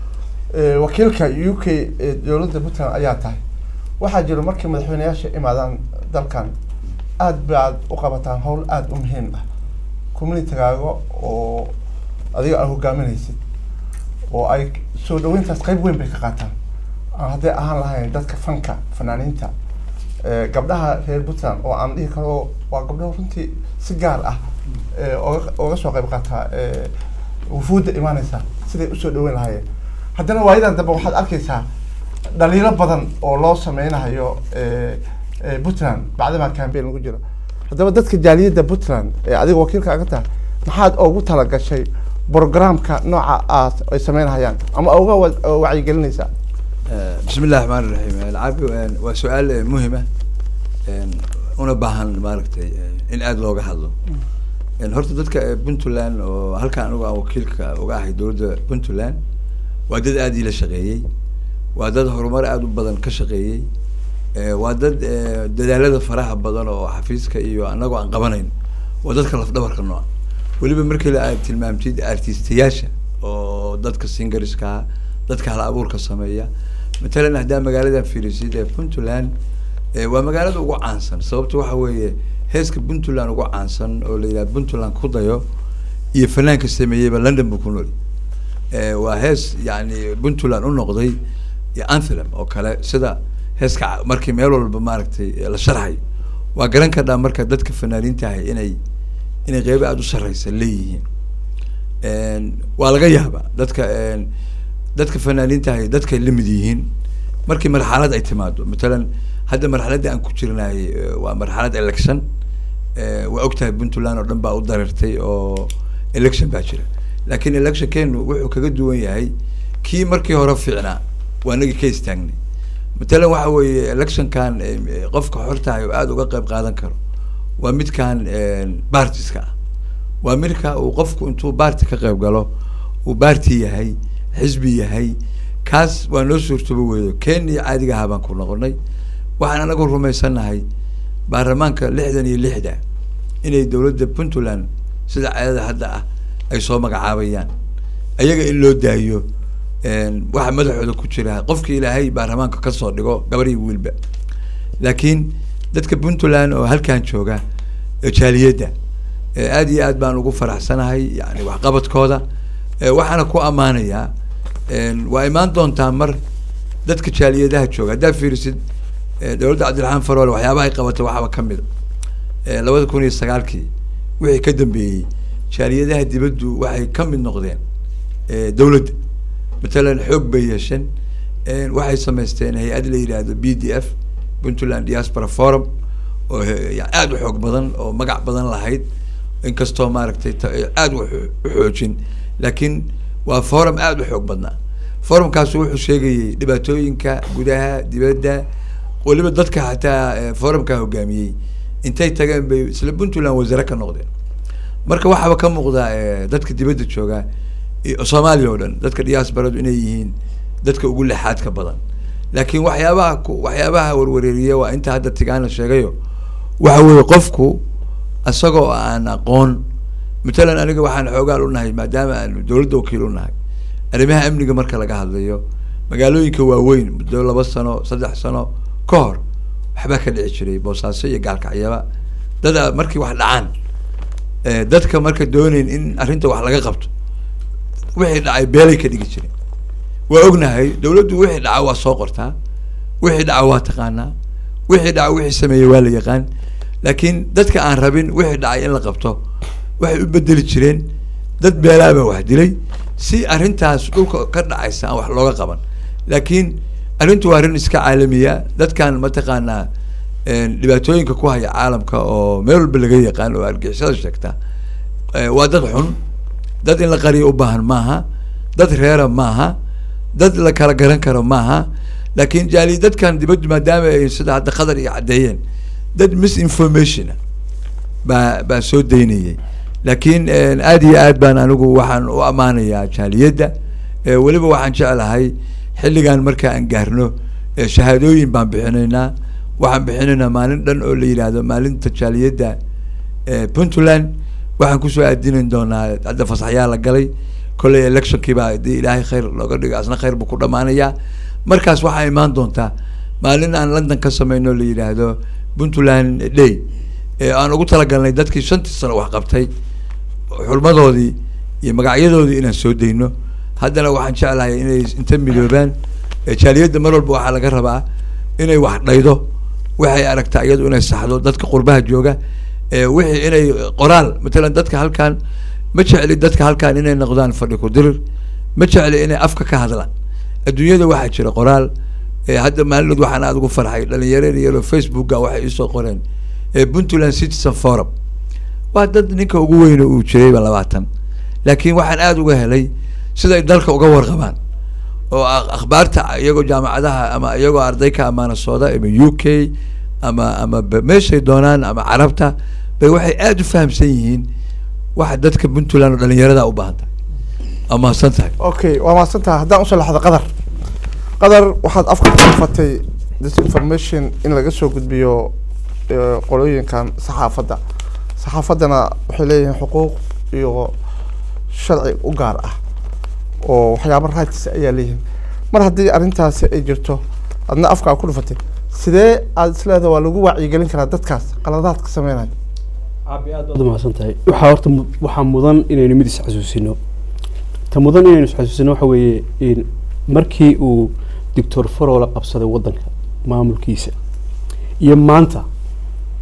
eh, wakiilka u k ee dowladda puntland ayaa tahay waxaa jiro markii madaxweyneyaasha imaadaan dalkan aad baad u qabataan howl aada u muhiim ah communitygaaga oo adiga aad hogaaminaysid oo ay soo dhaweyntaas qayb weyn bay ka qaataan aan hadday ahaan lahayn dadka fanka fanaaniinta eh, gabdhaha reer puntland oo aan dhihi karo waa gabdho runtii si gaar ah eh, oga oga soo qayb qaataa eh, wufuudda imaaneysa siday usoo dhaweyn lahaayeen haddana waayadan dambe waxaad arkeysaa dhaliilo badan oo loo sameynayo eh, eh, puntland bacdamaa campaign lagu jiro haddaba dadka jaaliyadda puntland ee adiga wakiilka aga tahay maxaad ugu talagashay programka nooca aad ay sameynahayaan ama uga wa- wacyigelinaysaa بسم الله الرحمن الرحيم العاب waa su-aal eh, muhim ah een, una baahan maaragtay eh, in aada looga hadlo Een, horta dadka eh, puntland oo halkan anigu aan wakiilka uga ahay dowladda puntland waa dad aada ila shaqeeyey waa dad horumar aada u badan ka shaqeeyey Eh, waa dad eh, dadaalada faraha badan oo xafiiska iyo anagoo aan qabanayn waa dadka lafdhabarka nooca weliba markii la aad tilmaamtid artistayaasha oo dadka singariska dadka hal abuurka sameeya matalan haddaa magaalada fiirisid ee puntland eh, waa magaalada ugu caansan sababta waxa weeye heeska puntland ugu caansan oo la yidhaha puntland ku dayo iyo fanaanka sameeyeyba london buu ku nool Eh, waa hees yani puntland u noqday iyo anthem oo kale sida heeska ca- markii meel walba maaragtay la sharxay waa garan kardhaa marka dadka fanaaniinta ahay inay inay qeybo aada u sarreysa leeyihiin waa laga yaabaa dadka dadka fanaaniinta ahay dadkay la mid yihiin markii marxalad ay timaado matalan hadda marxaladda aan ku jirnaay waa marxalad election waa ogtahay puntland oo dhan baa u dareertay oo election baa jira laakiin electionkeenu wuxuu kaga duwan yahay kii markii hore fiicnaa waa nagi ka istaagnay matalan waxa weeye electionkan qofka xortahay oo aada uga qayb qaadan karo waa midkan bartiska ah waa midka uu qofku intuu barti ka qayb galo uu barti yahay xisbi yahay kaas waa noo suurtooba weeyo kenya caadiga ahaa baan ku noqonay waxaan anagu rumaysannahay baarlamaanka lixdan iyo lixda inay dowladda puntland sida caadada hadda ah ay soo magacaabayaan ayaga in loo daayo waxa madaxooda ku jira qofki ilaahay baarlamaanka kasoo dhigo gabar iyo wiilba laakiin dadka puntland oo halkan jooga jaaliyadda aada iyo aad baan ugu faraxsanahay yani waxqabadkooda waxaana ku ammaanayaa waa imaan doontaa mar dadka jaaliyadaha jooga haddaad fiirisid dowladda cabdiraxmaan faroole waxyaabaha ay qabatay waxaaba kamid a labada kun iyo sagaalkii wixii ka dambeeyey jaaliyadaha dibaddu waxay ka mid noqdeen dowladda matalan xoog bay yeesheen waxay samaysteen hay-ad la yidhaahdo b d f puntland diaspora forum oo aada u xoog badan oo magac badan lahayd inkastoo maaragtay aada u xoojin laakiin waa forum aada u xoog badnaa forumkaasu wuxuu sheegayey dhibaatooyinka gudaha dibadda weliba dadka xataa forumkaa hogaamiyey intay tageen bay isla puntland wasaare ka noqdeen marka waxaaba ka muuqda dadka dibadda jooga soomaaliya oo dhan dadka diasporadu inay yihiin dadka ugu lexaadka badan laakiin waxyaabaha waxyaabaha warwareeriya waa inta hadda tigaana sheegayo waxa weeye qofku isagoo aan aqoon matalan aniga waxaan xoogaal unahay maadaama aanu dowladda wakiil unahay arrimaha amniga marka laga hadlayo magaalooyinka waaweyn muddo laba sano saddex sano ka hor waxbaa ka dhici jiray boosaaso iyo gaalkacyaba dada markii wax dhacaan dadka marka dooneyn in arrinta wax laga qabto wixii dhacay beelay ka dhigi jireen waa ognahay dowladdu wixii dhaca waa soo qortaa wixii dhaca waa taqaanaa wixii dhaca wixii sameeyey waa la yaqaan laakiin dadka aan rabin wixii dhacay in la qabto waxay u bedeli jireen dad beelaabaa wax dilay si arrintaas dhulka ka dhacaysa aan wax looga qaban laakiin arrintu waa arrin iska caalamiya dadkan mataqaanaa dhibaatooyinka ku haya caalamka oo meel walba laga yaqaan oo argixisada sheegta waa dad xun dad in la qariyo u baahan maaha dad reera maaha dad la kala garan karo maaha laakiin jaali dadkan dibaddu maadaama ay sida hadda qadar iyo caddeeyeen dad misinformationa baa baa soo daynayay laakiin aad iyo aad baan anigu waxaan u ammaanayaa jaaliyadda weliba waxaan jeclahay xilligan marka aan gaarno shahaadooyin baan bixinaynaa waxaan bixinaynaa maalin dhan oo la yidhaahdo maalinta jaaliyadda puntland waxaan kusoo aadinin doonaa hadda fasaxyaa la galay kolley electionkii baa hadii ilaahay khayr looga dhigo asna khayr buu ku dhamaanayaa markaas waxaa imaan doontaa maalin aan london ka sameyno la yidhaahdo puntland day aan ugu talagalnay dadkii shantii sano wax qabtay xulmadoodii iyo magacyadoodii inaan soo dayno haddana waxaan jeclahay inay inta midoobaan jaaliyadda mar walba waxaa laga rabaa inay wax dhaydo waxay aragtaa iyadu inay saxdo dadka qurbaha jooga wixii inay qoraal matalan dadka halkan ma jecli dadka halkan inay noqdaan fadhi ku dirir ma jecli inay afka ka hadlaan adduunyada waxaa jira qoraal hadda maalinood waxaan aada ugu farxay dhalinyaro yaro facebooka waxay isoo qoreen puntland citizen forum waa dad ninka ugu weyne uu jirayba labaatan laakiin waxaan aada uga helay siday dalka uga warqabaan oo akhbaarta iyagoo jaamacadaha ama iyagoo arday ka amaana sooda ama u k ama ama meeshay doonaan ama carabta bay waxay aada u fahamsan yihiin waxa dadka puntland oo dhalinyarada u baahan tahay waa mahadsan tahay okay waa mahadsan tahay haddaan usoo laxdo qadar qadar waxaad afka ku fatay disinformation in laga soo gudbiyo qolooyinkan saxaafadda saxaafaddana waxay leeyihiin xuquuq iyo sharci u gaar ah oo waxyaaba rights ayaa leeyihiin mar haddii arrintaasi ay jirto adna afkaa ku dhufatay sidee aada isleedaha waa lagu wacyigelin karaa dadkaas qaladaadka sameynaya caabi aad baad umahadsan tahay waxaa horta mu- waxaa mudan inaynu mid isxasuusino ta mudan inaynu isxasuusino waxa weeye in markii uu doctor farola qabsaday waddanka maamulkiisa iyo maanta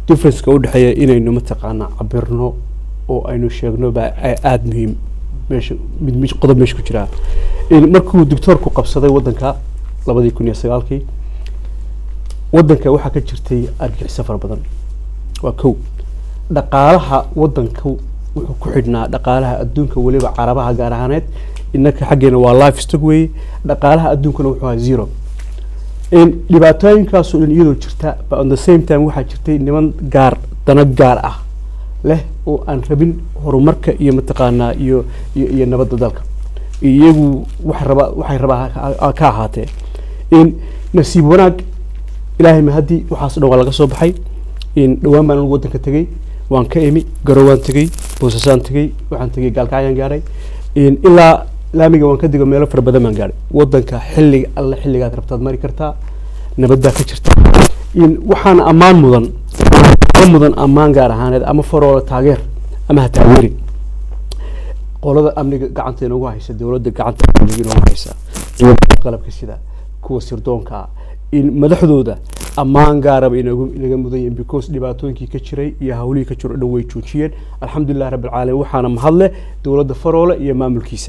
differenceka udhexeeya inaynu mataqaanaa cabirno oo aynu sheegno baa a- aada muhiim meesha mid mid qodob meesha ku jiraa In markuu doctoorku qabsaday waddanka labadii kun iyo sagaalkii waddanka waxaa ka jirtay argagixiso fara badan waa kow dhaqaalaha waddanka wuxuu ku xidhnaa dhaqaalaha adduunka weliba carabaha gaar ahaaneed innaka xaggeena waa life stock weeye dhaqaalaha adduunkana wuxuu ahaa zero In dhibaatooyinkaasoo dhan iyadoo jirta but on the same time waxaa jirtay niman gaar dana gaar ah leh oo aan rabin horumarka iyo mataqaanaa iyo iyo, iyo nabadda dalka iyagu waxay rabaa waxay rabaa ha- ha- ka ahaatee in nasiib wanaag ilaahay mahadii waxaas dhan waa laga soo baxay in dhowaan baan anigu waddanka tegey waan ka imi garowaan tegey boosasaan tegey waxaan tegey gaalkacyaan gaadhay in ilaa laamiga waan ka digo meelo fara badan baan gaadhay waddanka xilliga alle xilligaad rabtaad mari kartaa nabaddaa ka jirta in waxaan ammaan mudan ka mudan ammaan gaar ahaaneed ama faroola taageer ama ha taageerin qolada amniga gacanta inoogu haysa dowladda gacanta amniga inoogu haysa dowladda qalabka sida kuwa sirdoonka ah in madaxdooda ammaan gaaraba inagu inaga mudan yihiin because dhibaatooyinkii ka jiray iyo hawlihii ka jiro o dhan way joojiyeen alxamdulilah rabbi alcaalamiin waxaana mahadle dowladda faroole iyo maamulkiisa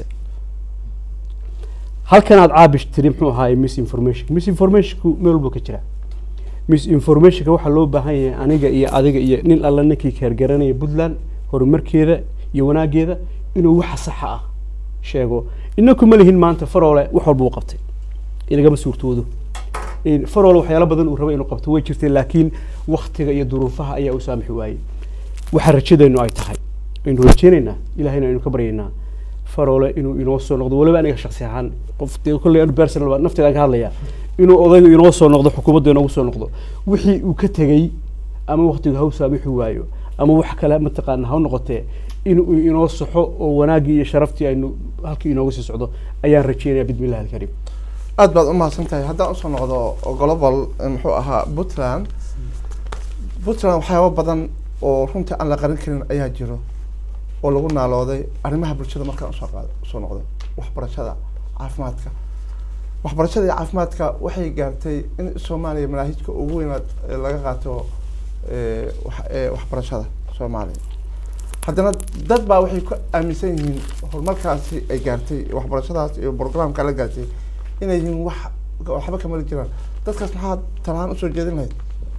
halkan aad caabish tiri muxuu ahaay misinformation misinformationku meel walba ka jira misinformationka waxaa loo baahan yahay aniga iyo adiga iyo nin alla ninkii keergaranaya puntland horumarkeeda iyo wanaageeda inuu waxa saxa ah sheego inaku ma lihin maanta faroole wax walba uu qabtay inagama suurtoodo In faroole waxyaalo badan uu raba inuu qabto way jirtay laakiin waktiga iyo duruufaha ayaa u saamixi waayey waxa rajadeennu ay tahay aynu rajeynaynaa ilahayna aynu ka baryaynaa faroole inuu inoo soo noqdo weliba aniga shaksi ahaan qof dee kolley anu personal baa nafteedaan ka hadlayaa inuu odaygu inoo soo noqdo xukuumadda inoogu soo noqdo wixii uu ka tegey ama waktigu ha u saamixi waayo ama wax kale mataqaana ha u noqotee inuu inoo saxo oo wanaaggii iyo sharaftii aynu halkii inooga sii socdo ayaan rajeynaya bismillahi alkariim aad baad umahadsan tahay haddaan usoo noqdo global eh, muxuu ahaa puntland puntland waxyaaba badan oo runtii aan la qarin karin ayaa jiro oo lagu naalooday arrimaha bulshada markaan usoo qaado usoo noqdo waxbarashada caafimaadka waxbarashada iyo caafimaadka waxay gaartay in soomaaliya manaahijka ugu weynaad eh, laga qaato eh, wax- eh, waxbarashada soomaaliya haddana dad baa waxay ku aaminsan yihiin horumarkaasi ay gaartay waxbarashadaas iyo programka la gaartay inay yihiin wax waxba kamali jiraan dadkaas maxaad talahaan usoo jeedin lahayd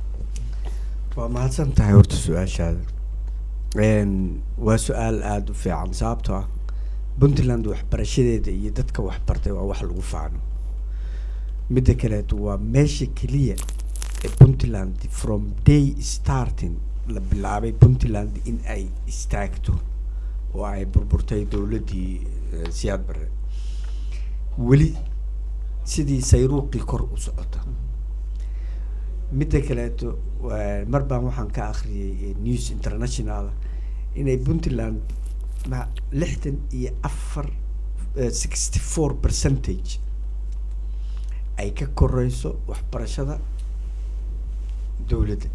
waa mahadsan tahay horta su-aashaada Een, waa su-aal aada u fiican sababtoo ah puntland waxbarashadeeda iyo dadka waxbartay waa wax lagu faano midda kaleeto waa meesha keliya ee puntland from day starting la bilaabay puntland in ay istaagto oo ay burburtay dowladdii eh, siyaad barre weli sidii sayruuqii kor u socota midda kaleeto waa- mar baan waxaan ka akhriyay eh, news international inay puntland ma lixdan iyo afar sixty four percentage ay ka koreyso waxbarashada dowladda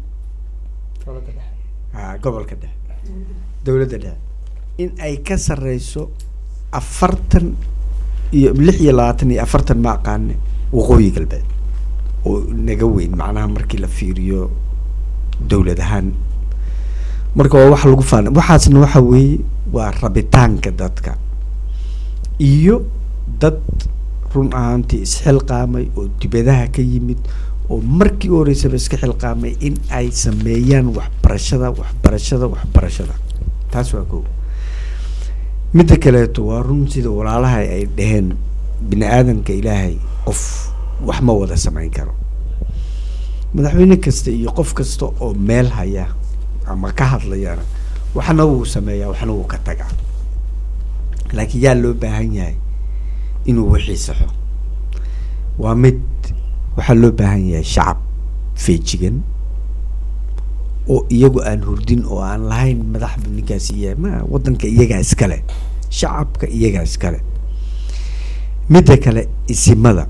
ha gobolka dhexe dowladda dhexe in ay ka sareyso afartan iyo lix iyo labaatan iyo afartan ma aqaane waqooyi galbeed oo naga weyn macnaha markii la fiiriyo dowlad ahaan marka waa wax lagu faana waxaasna waxa weeye waa rabitaanka dadka iyo dad run ahaantii isxilqaamay oo dibadaha ka yimid oo markii u horeysaba iska xilqaamay in ay sameeyaan waxbarashada waxbarashada waxbarashada taas waa koo midda kaleeto waa run sida walaalaha ay dhaheen bini aadamka ilaahay qof wax ma wada samayn karo madaxweyne kasta iyo qof kasta oo meel haya ama ka hadlayana waxna wuu sameeyaa waxna wuu ka tagaa laakiin yaa loo baahan yahay inuu wixii saxo waa mid waxaa loo baahan yahay shacab feejigan oo iyagu aan hurdin oo aan lahayn madaxbu ninkaas iya ma waddanka iyagaa iskale shacabka iyagaa iskale midda kale isimada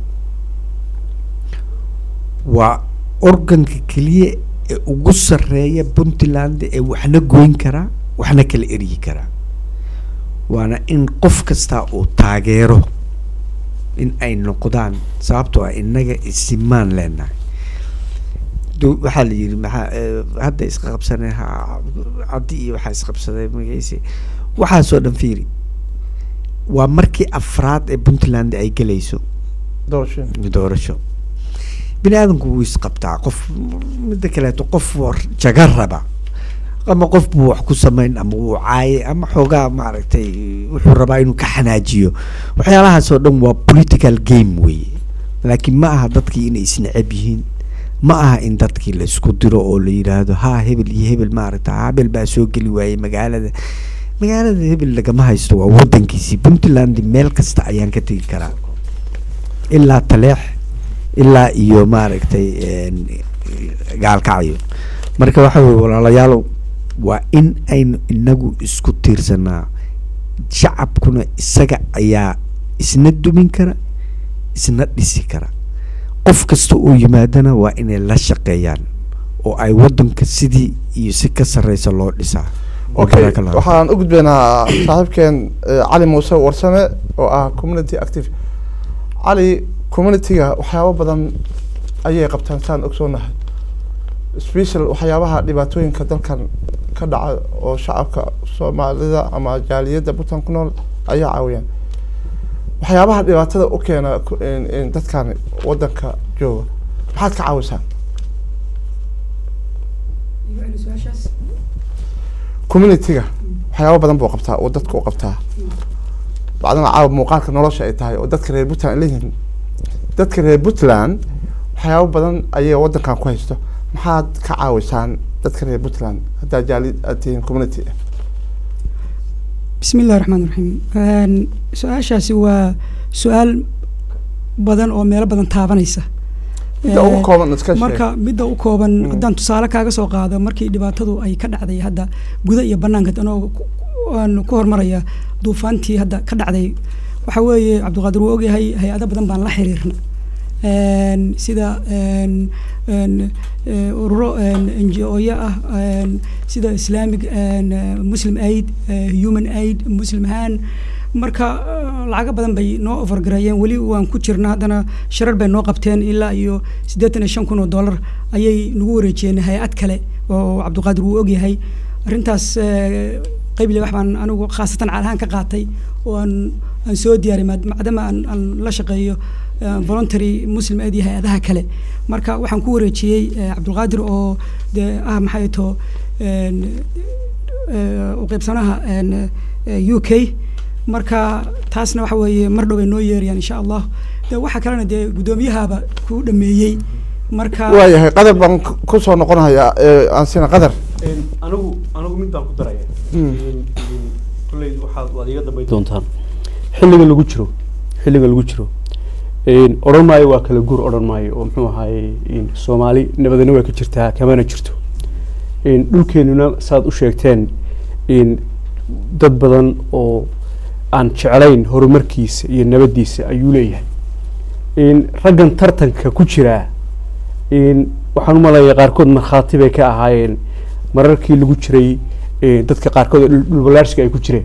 waa organka keliya ee ugu sarreeya puntland ee waxna goyn karaa waxna kala eryi karaa waana in qof kastaa uu taageero in ay noqdaan sababtoo ah innaga isimaan leenahay du- waxaa la yidhi maxaa eh, hadda isqabsanay ha cabdi iyo waxaa isqabsaday magaciisi waxaasoo dhan fiiri waa markii afraad ee puntland ay gelayso doorashooyin doorasho bini aadamku wuu isqabtaa qof midda kaleeto qof war- jaga raba ama qof buu wax ku samayn ama wuu caaye ama xoogaa maaragtay wuxuu rabaa inuu ka xanaajiyo waxyaalahaas oo dhan waa political game weeye laakiin ma aha dadkii inay isneceb yihiin ma aha in dadkii la isku diro oo la yidhaahdo ha hebel iyo hebel maaragta hebel baa soo geli waayey magaalada magaalada hebel lagama haysto waa wadankiisii puntland meel kasta ayaan ka tegi karaa ilaa taleex ilaa iyo maaragtay een, gaalkacyo marka waxa weye walaalayaalow waa in aynu inagu isku tiirsanaa shacabkuna isaga ayaa isna dumin kara isna dhisi kara qof kasta oo yimaadana waa inay la shaqeeyaan oo ay wadanka sidii iyo si ka sarreysa loo dhisaa okay Barakallahu. waxaan u gudbaynaa saaxiibkeen eh, cali muuse warsame oo ah community active cali communityga waxyaabo badan ayay qabtaan saan ogsoonahay special waxyaabaha dhibaatooyinka dalkan ka dhaca oo shacabka soomaalida ama jaaliyadda puntland ku nool ayaa caawiyaan waxyaabaha dhibaatada u keena ku- in- in dadkan wadanka jooga maxaad ka caawisaan communityga waxyaabo badan buu qabtaa oo dadka u qabtaa bacdana caawa muuqaalka nolosha ay tahay oo dadka reer puntland ay leeyihiin dadka reer puntland waxyaabo badan ayay wadankan ku haysto maxaad ka caawisaan dadka reer puntland haddaa jaali aad tihiin community bismi illahi raxmaan raxiim Een, su-aashaasi waa su-aal badan oo meelo badan taabanaysa midda ugu Eh, kooban iska sheeg marka midda u kooban Mm. haddaan tusaale kaaga soo qaado markii dhibaatadu ay ka dhacday hadda guda iyo banaanka anoo ku- aan ku hormaraya duufaantii hadda ka dhacday waxa weeye cabdiqaadir wuu ogyahay hay-ado badan baan la xiriirna Een, sida een, een, eh, ururo n g o-ya ah een, sida islamic een, eh, muslim aid eh, human aid muslim han marka eh, lacago badan bay noo overgareeyeen weli waan ku jirna haddana sharar bay noo qabteen ilaa iyo siddeetan iyo shan kun oo dollar ayay nagu wareejiyeen hay-ad kale oo cabdiqaadir wuu ogyahay arrintaas eh, qeybile wax baan anigu khaasatan caalahaan ka qaatay oo aan aan soo diyaariy maad- maadaama aan aan la shaqeeyo eh, voluntary muslim aid iyo hay-adaha kale marka waxaan ku wareejiyey eh, cabdulqaadir oo dee ah maxay to u qeybsanaha een, eh, u k marka taasna waxa weeye mar dhow ay noo yeerayaan insha allah de waxa kalena dee guddoomiyahaba ku dhameeyey marka waayahay qadar baan ku- ku soo noqonayaa eh, aan sina qadar anigu anigu mid baan ku daraya Mm. kulley waxaad waad iga dambayn doontaan xilliga lagu jiro xilliga lagu jiro een, odhan maayo waa kala guur odhan maayo oo muxuu ahaye een, soomaali nabadana way ka jirtaa kamana jirto een, dhulkeenuna saad u sheegteen een, dad badan oo aan jeclayn horumarkiisa iyo nabadiisa ayuu leeyahay een, raggan tartanka ku jiraa een, waxaan u maleeyaa qaarkood markhaati bay ka ahaayeen mararkii lagu jiray ee, dadka qaarkood oo dhul- dhulbalaarsiga ay ku jireen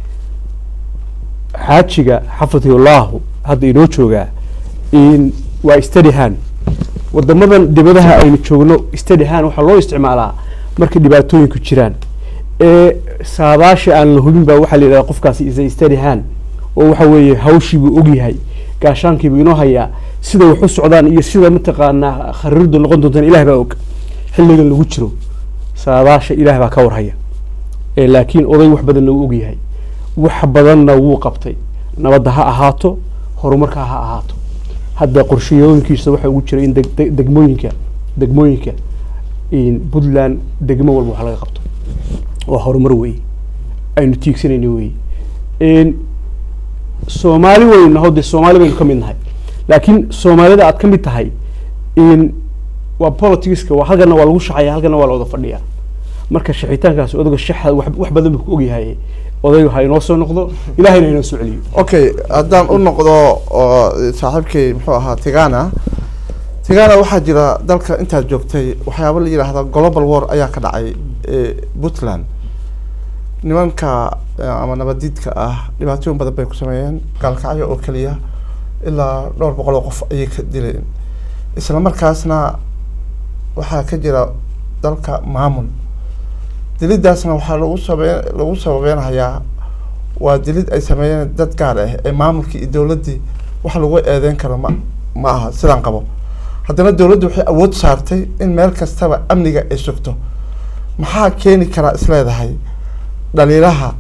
xaajiga xafidullahu hadda inoo joogaa in waa stadihan wadamadan dibadaha aynu joogno stadihan waxaa loo isticmaalaa markay dhibaatooyinku jiraan ee saadaasha aan la hubin baa waxaa la yidhahda qofkaasi is stadihan oo waxa weeye hawshiibuu ogyahay gaashaankiibuu inoo hayaa sida wax u socdaan iyo sida mataqaanaa khariirdu noqon doontaan ilaah baa og xilligan lagu jiro saadaasha ilaah baa ka warhaya ee laakiin oday wax badanna wuu ogyahay wax badanna wuu qabtay nabadda ha ahaato horumarka ha ahaato hadda qorshayooyinkiisa waxaa ugu jira in deg- deg- degmooyinka degmooyinka in puntland degmo walba wax laga qabto waa horumar weeye aynu tiigsanayno weeye in soomaali waynu naho dee soomaali baynu ka mid nahay laakiin soomaalida aad ka mid tahay in waa politicska waa halkana waa lagu shaqeeya halkana waa la wada fadhiyaa marka shaqitaankaas odaga shaxa wax wax badan buu ku ogyahay odaygu ha inoo soo noqdo ilahayna ha inoo soo celiyo okay haddaan u noqdo oo saaxiibkay muxuu ahaa tigana tigana waxaa jira dalka intaad joogtay waxyaabo la yidhaahda global war ayaa ka dhacay eh, puntland nimanka eh, ama nabadiidka ah dhibaatooyin badan bay ku sameeyeen gaalkacyo oo keliya ilaa dhowr boqol oo qof ayay ka dileen isla markaasna waxaa ka jira dalka maamul dilidaasna waxaa lagu sabe lagu sababeynayaa waa dilid ay sameeyeen dad gaar ah ee maamulkii iyo dowladdii wax lagu eedeyn karo ma ma aha sidaan qabo haddana dowladdu waxay awood saartay in meel kastaba amniga ay sugto maxaa keeni karaa isleedahay dhaliilaha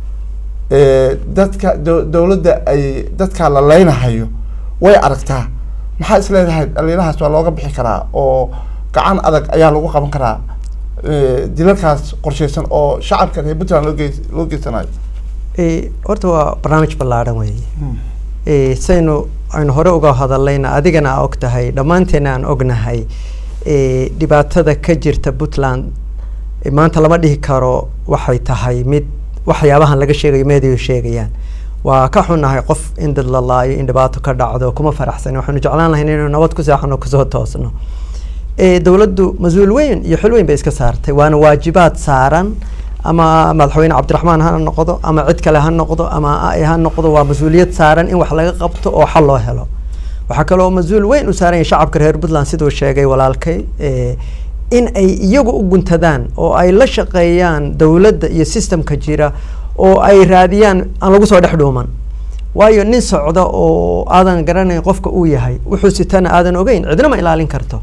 ee dadka do- dowladda ay dadka la leynahayo way aragtaa maxaa isleedahay dhaliilahaas waa looga bixi karaa oo gacan adag ayaa lagu qaban karaa ee, dilalkaas qorsheysan oo shacabka reer puntland loo geys loo geysanayo Eh, horta waa barnaamij ballaadhan weeye Eh, saynu aynu hore uga hadallayna adigana aa og tahay dhammaanteena aan ognahay eh, dhibaatada ka jirta puntland eh, maanta lama dhihi karo waxay tahay mid waxyaabahan laga sheegayo meediyu sheegayaan waa ka xunnahay qof in dad la laayo in dhibaato ka dhacdo kuma faraxsani waxaanu jeclaan lahayn inaynu nabad ku seexano kusoo toosno Eh, dowladdu mas-uul weyn iyo xil weyn bay iska saartay waana waajibaad saaran ama madaxweyne cabdiraxmaan ha noqdo ama cid kale ha noqdo ama a ha noqdo waa mas-uuliyad saaran in wax laga qabto oo xal loo helo waxaa kaloo mas-uul weyn u saaran yahay shacabka reer puntland siduu sheegay walaalkay eh, in ay iyagu u guntadaan oo ay la shaqeeyaan dowladda iyo systemka jira oo ay raadiyaan aan lagu soo dhex dhuuman waayo nin socda oo aadan garanayn qofka uu yahay wuxuu sitana aadan ogeyn cidna ma ilaalin karto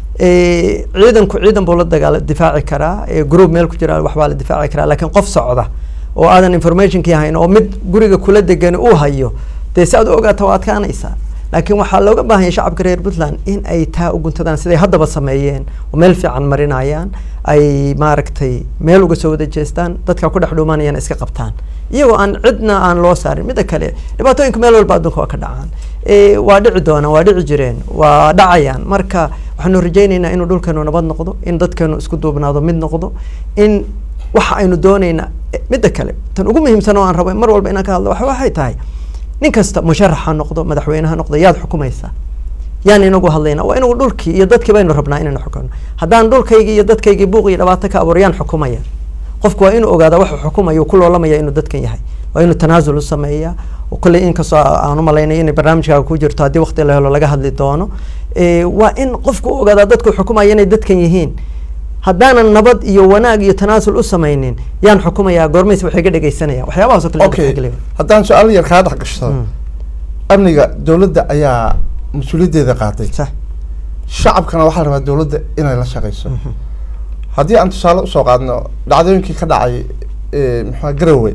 Eh, ciidanku ciidan buu la dagaala difaaci karaa eh, group meel ku jira waxbaa la difaaci karaa laakiin qof socda oo aadan informationkii hayn oo mid guriga kula degan uu hayo dee si aad u ogaata waa adkaanaysaa laakiin waxaa looga baahan yahay shacabka reer puntland in ay taa u guntadaan siday haddaba sameeyeen oo meel fiican marinayaan ay maaragtay meel uga soo wada jeestaan dadka ku dhex dhuumanayana iska qabtaan iyagoo aan cidna aan loo saarin midda kale dhibaatooyinka meel walba adduunka waa ka dhacaan Eh, waa dhici doonaan waa dhici jireen waa dhacayaan marka waxaanu rajaynaynaa inuu dhulkeenu nabad noqdo in dadkeenu isku duubnaado mid noqdo in waxa aynu doonaynaa eh, midda kale tan ugu muhiimsan oo aan rabo mar walba inaan ka hadlo waxa waxay tahay nin kasta musharax ha noqdo madaxweyne ha noqdo yaad xukumaysaa yaan inagu hadlayna waa inagu dhulkii iyo dadkii baynu rabnaa inaynu xukumno haddaan dhulkaygii iyo dadkaygii buuq iyo dhibaato ka abuuro yaan xukumaya qofku waa inuu ogaada waxa xukumaya uu ku loolamaya inuu dadkan yahay waa inuu tanaasul u sameeyaa oo kolley inkastoo aan u malaynay inay barnaamijkaaga ku jirto haddii waqti la helo laga hadli doono Eh, waa in qofku u ogaadaa dadku xukumaya inay dadkan yihiin haddaanan nabad iyo wanaag iyo tanaasul u samaynin yaan xukumayaa goormays waxay ga dhegeysanayaan waxyaabahaas oo kale in okay dadka geliya. haddaan su-aal yar kaa dhex gashado Mm. amniga dowladda ayaa mas-uuliyaddeeda qaaday Sax. shacabkana waxaa la rabaa dowladda inay la shaqeyso haddii aan tusaale usoo qaadno dhacdooyinkii ka dhacay eh, maxaa garowe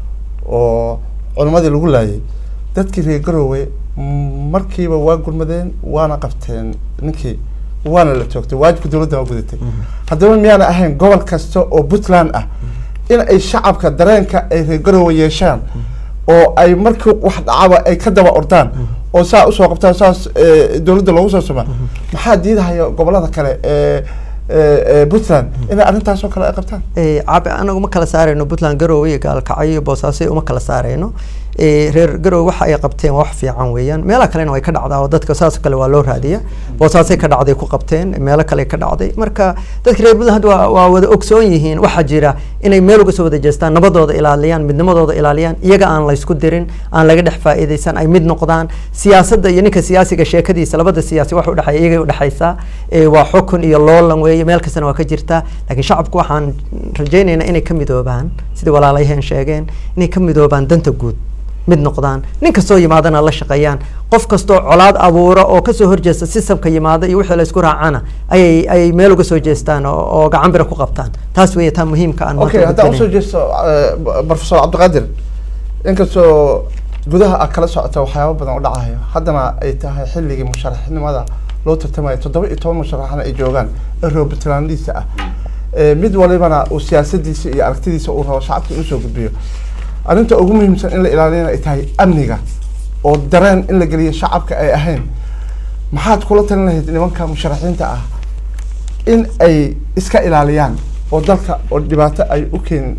oo culimadii lagu laayay dadkii reer garowe mm, markiiba waa gurmadeen waana qabteen ninkii waana la toogtay waajibka dowladda waa gudatay haddaba miyaana ahayn gobol kasta oo puntland ah in ay shacabka dareenka ay reer garowe yeeshaan oo ay markii wax dhacaba ay ka daba ordaan oo saa usoo qabtaan saas eh, dowladda loogu soo suma maxaa diidahaya gobolada kale ee ee ee puntland inay arrintaas oo kale ay qabtaan Eh, caabi anagu ma kala saarayno puntland garowe iyo gaalkacyo iyo boosaaso uma kala saarayno Eh, reer garowe waxa ay qabteen waa wax fiican weeyaan meelaha kalena way ka dhacdaa oo dadka saas oo kale waa loo raadiya boosaasay ka dhacday ku qabteen meelo kale ka dhacday marka dadka reer puntland waa, waa wada ogsoon yihiin waxaa jira inay meel uga soo wada jeestaan nabadooda ilaaliyaan midnimadooda ilaaliyaan iyaga aan laysku dirin aan laga dhex faa'iidaysan ay mid noqdaan siyaasadda iyo ninka siyaasiga sheekadiisa labada siyaasi wax udhexeeya iyagay udhexaysaa Eh, waa xukun iyo loolan weeye meel kastana waa ka jirtaa laakiin shacabku waxaan rajaynaynaa inay ka midoobaan sidii walaalayaheen sheegeen inay ka midoobaan danta guud mid noqdaan nin kastoo yimaadana la shaqeeyaan qof kastoo colaad abuura oo kasoo horjeesta sistamka yimaada iyo wixii la isku raacana ayay ayay meel uga soo jeestaan oo, oo gacan bira ku qabtaan taas weeye taa muhiimka aan maanta okay haddaan usoo gudbinayn. jeesto eh, professor cabdiqaadir inkastoo gudaha aad kala socota waxyaabo badan u dhacayo haddana ay tahay xilligii musharaxnimada loo tartamayo toddoba iyo toban musharaxna ay joogaan ee reer puntlandisa ah Eh, mid walibana uu siyaasadiisa iyo aragtidiisa uu rabo shacabka inuu soo gudbiyo arrinta ugu muhiimsan in la ilaaliyana ay tahay amniga oo dareen in la geliyo shacabka ay ahayn maxaad kula talin lahayd nimanka musharaxiinta ah in ay iska ilaaliyaan oo dalka oo dhibaato ay u keenin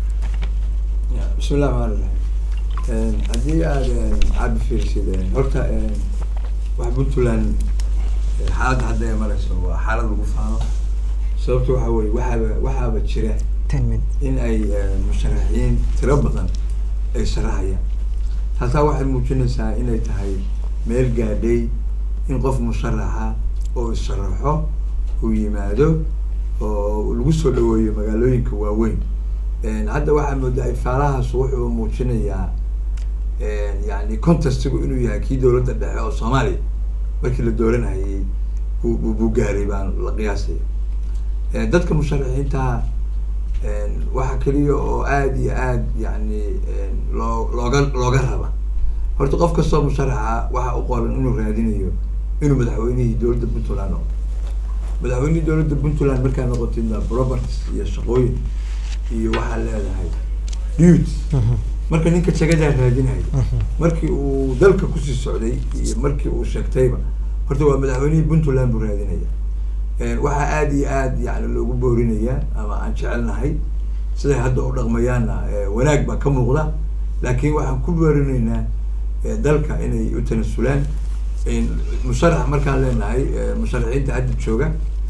بسم الله الرحمن الرحيم Een, haddii aad een, aad fiirsid een, horta een, wax puntland een, xaaladda hadda ay marayso waa xaalad lagu faano sababta waxa weye waxaaba waxaaba jira Ten minutes. in ay een, musharaxiin tiro badan ay sharaxayaan taasaa waxay muujinaysaa inay tahay meel gaadhay in qof musharaxa oo is-sharaxo uu yimaado oo lagu soo dhaweeyo magaalooyinka waaweyn hadda waxaa moodaa ifaalahaas wuxuu muujinayaa yani contestigu inuu yahay kii dowladda dhexe oo soomaaliya markii la dooranayay buu buu gaaray baan la qiyaasaya dadka musharaxiinta waxa keliya oo aada iyo aad yani loo looga looga raba horta qof kastoo musharaxa waxa u qoran inuu raadinayo inuu madaxweynihii dowladda puntland noqdo madaxweynihii dowladda puntland markaa noqotidna properties iyo shaqooyin iyo waxaa leedahay duty marka ninka jagadaa raadinayo markii uu dalka kusii socday iyo markii uu sheegtayba horta waa madaxweynihii puntland buu raadinaya waxaa aada iyo aad yani loogu boorinayaa ama aan jecelnahay siday hadda u dhaqmayaanna wanaag baa ka muuqda laakiin waxaan ku boorinaynaa dalka inay u tanasulaan musharax markaan leenahay musharaxiinta hadda jooga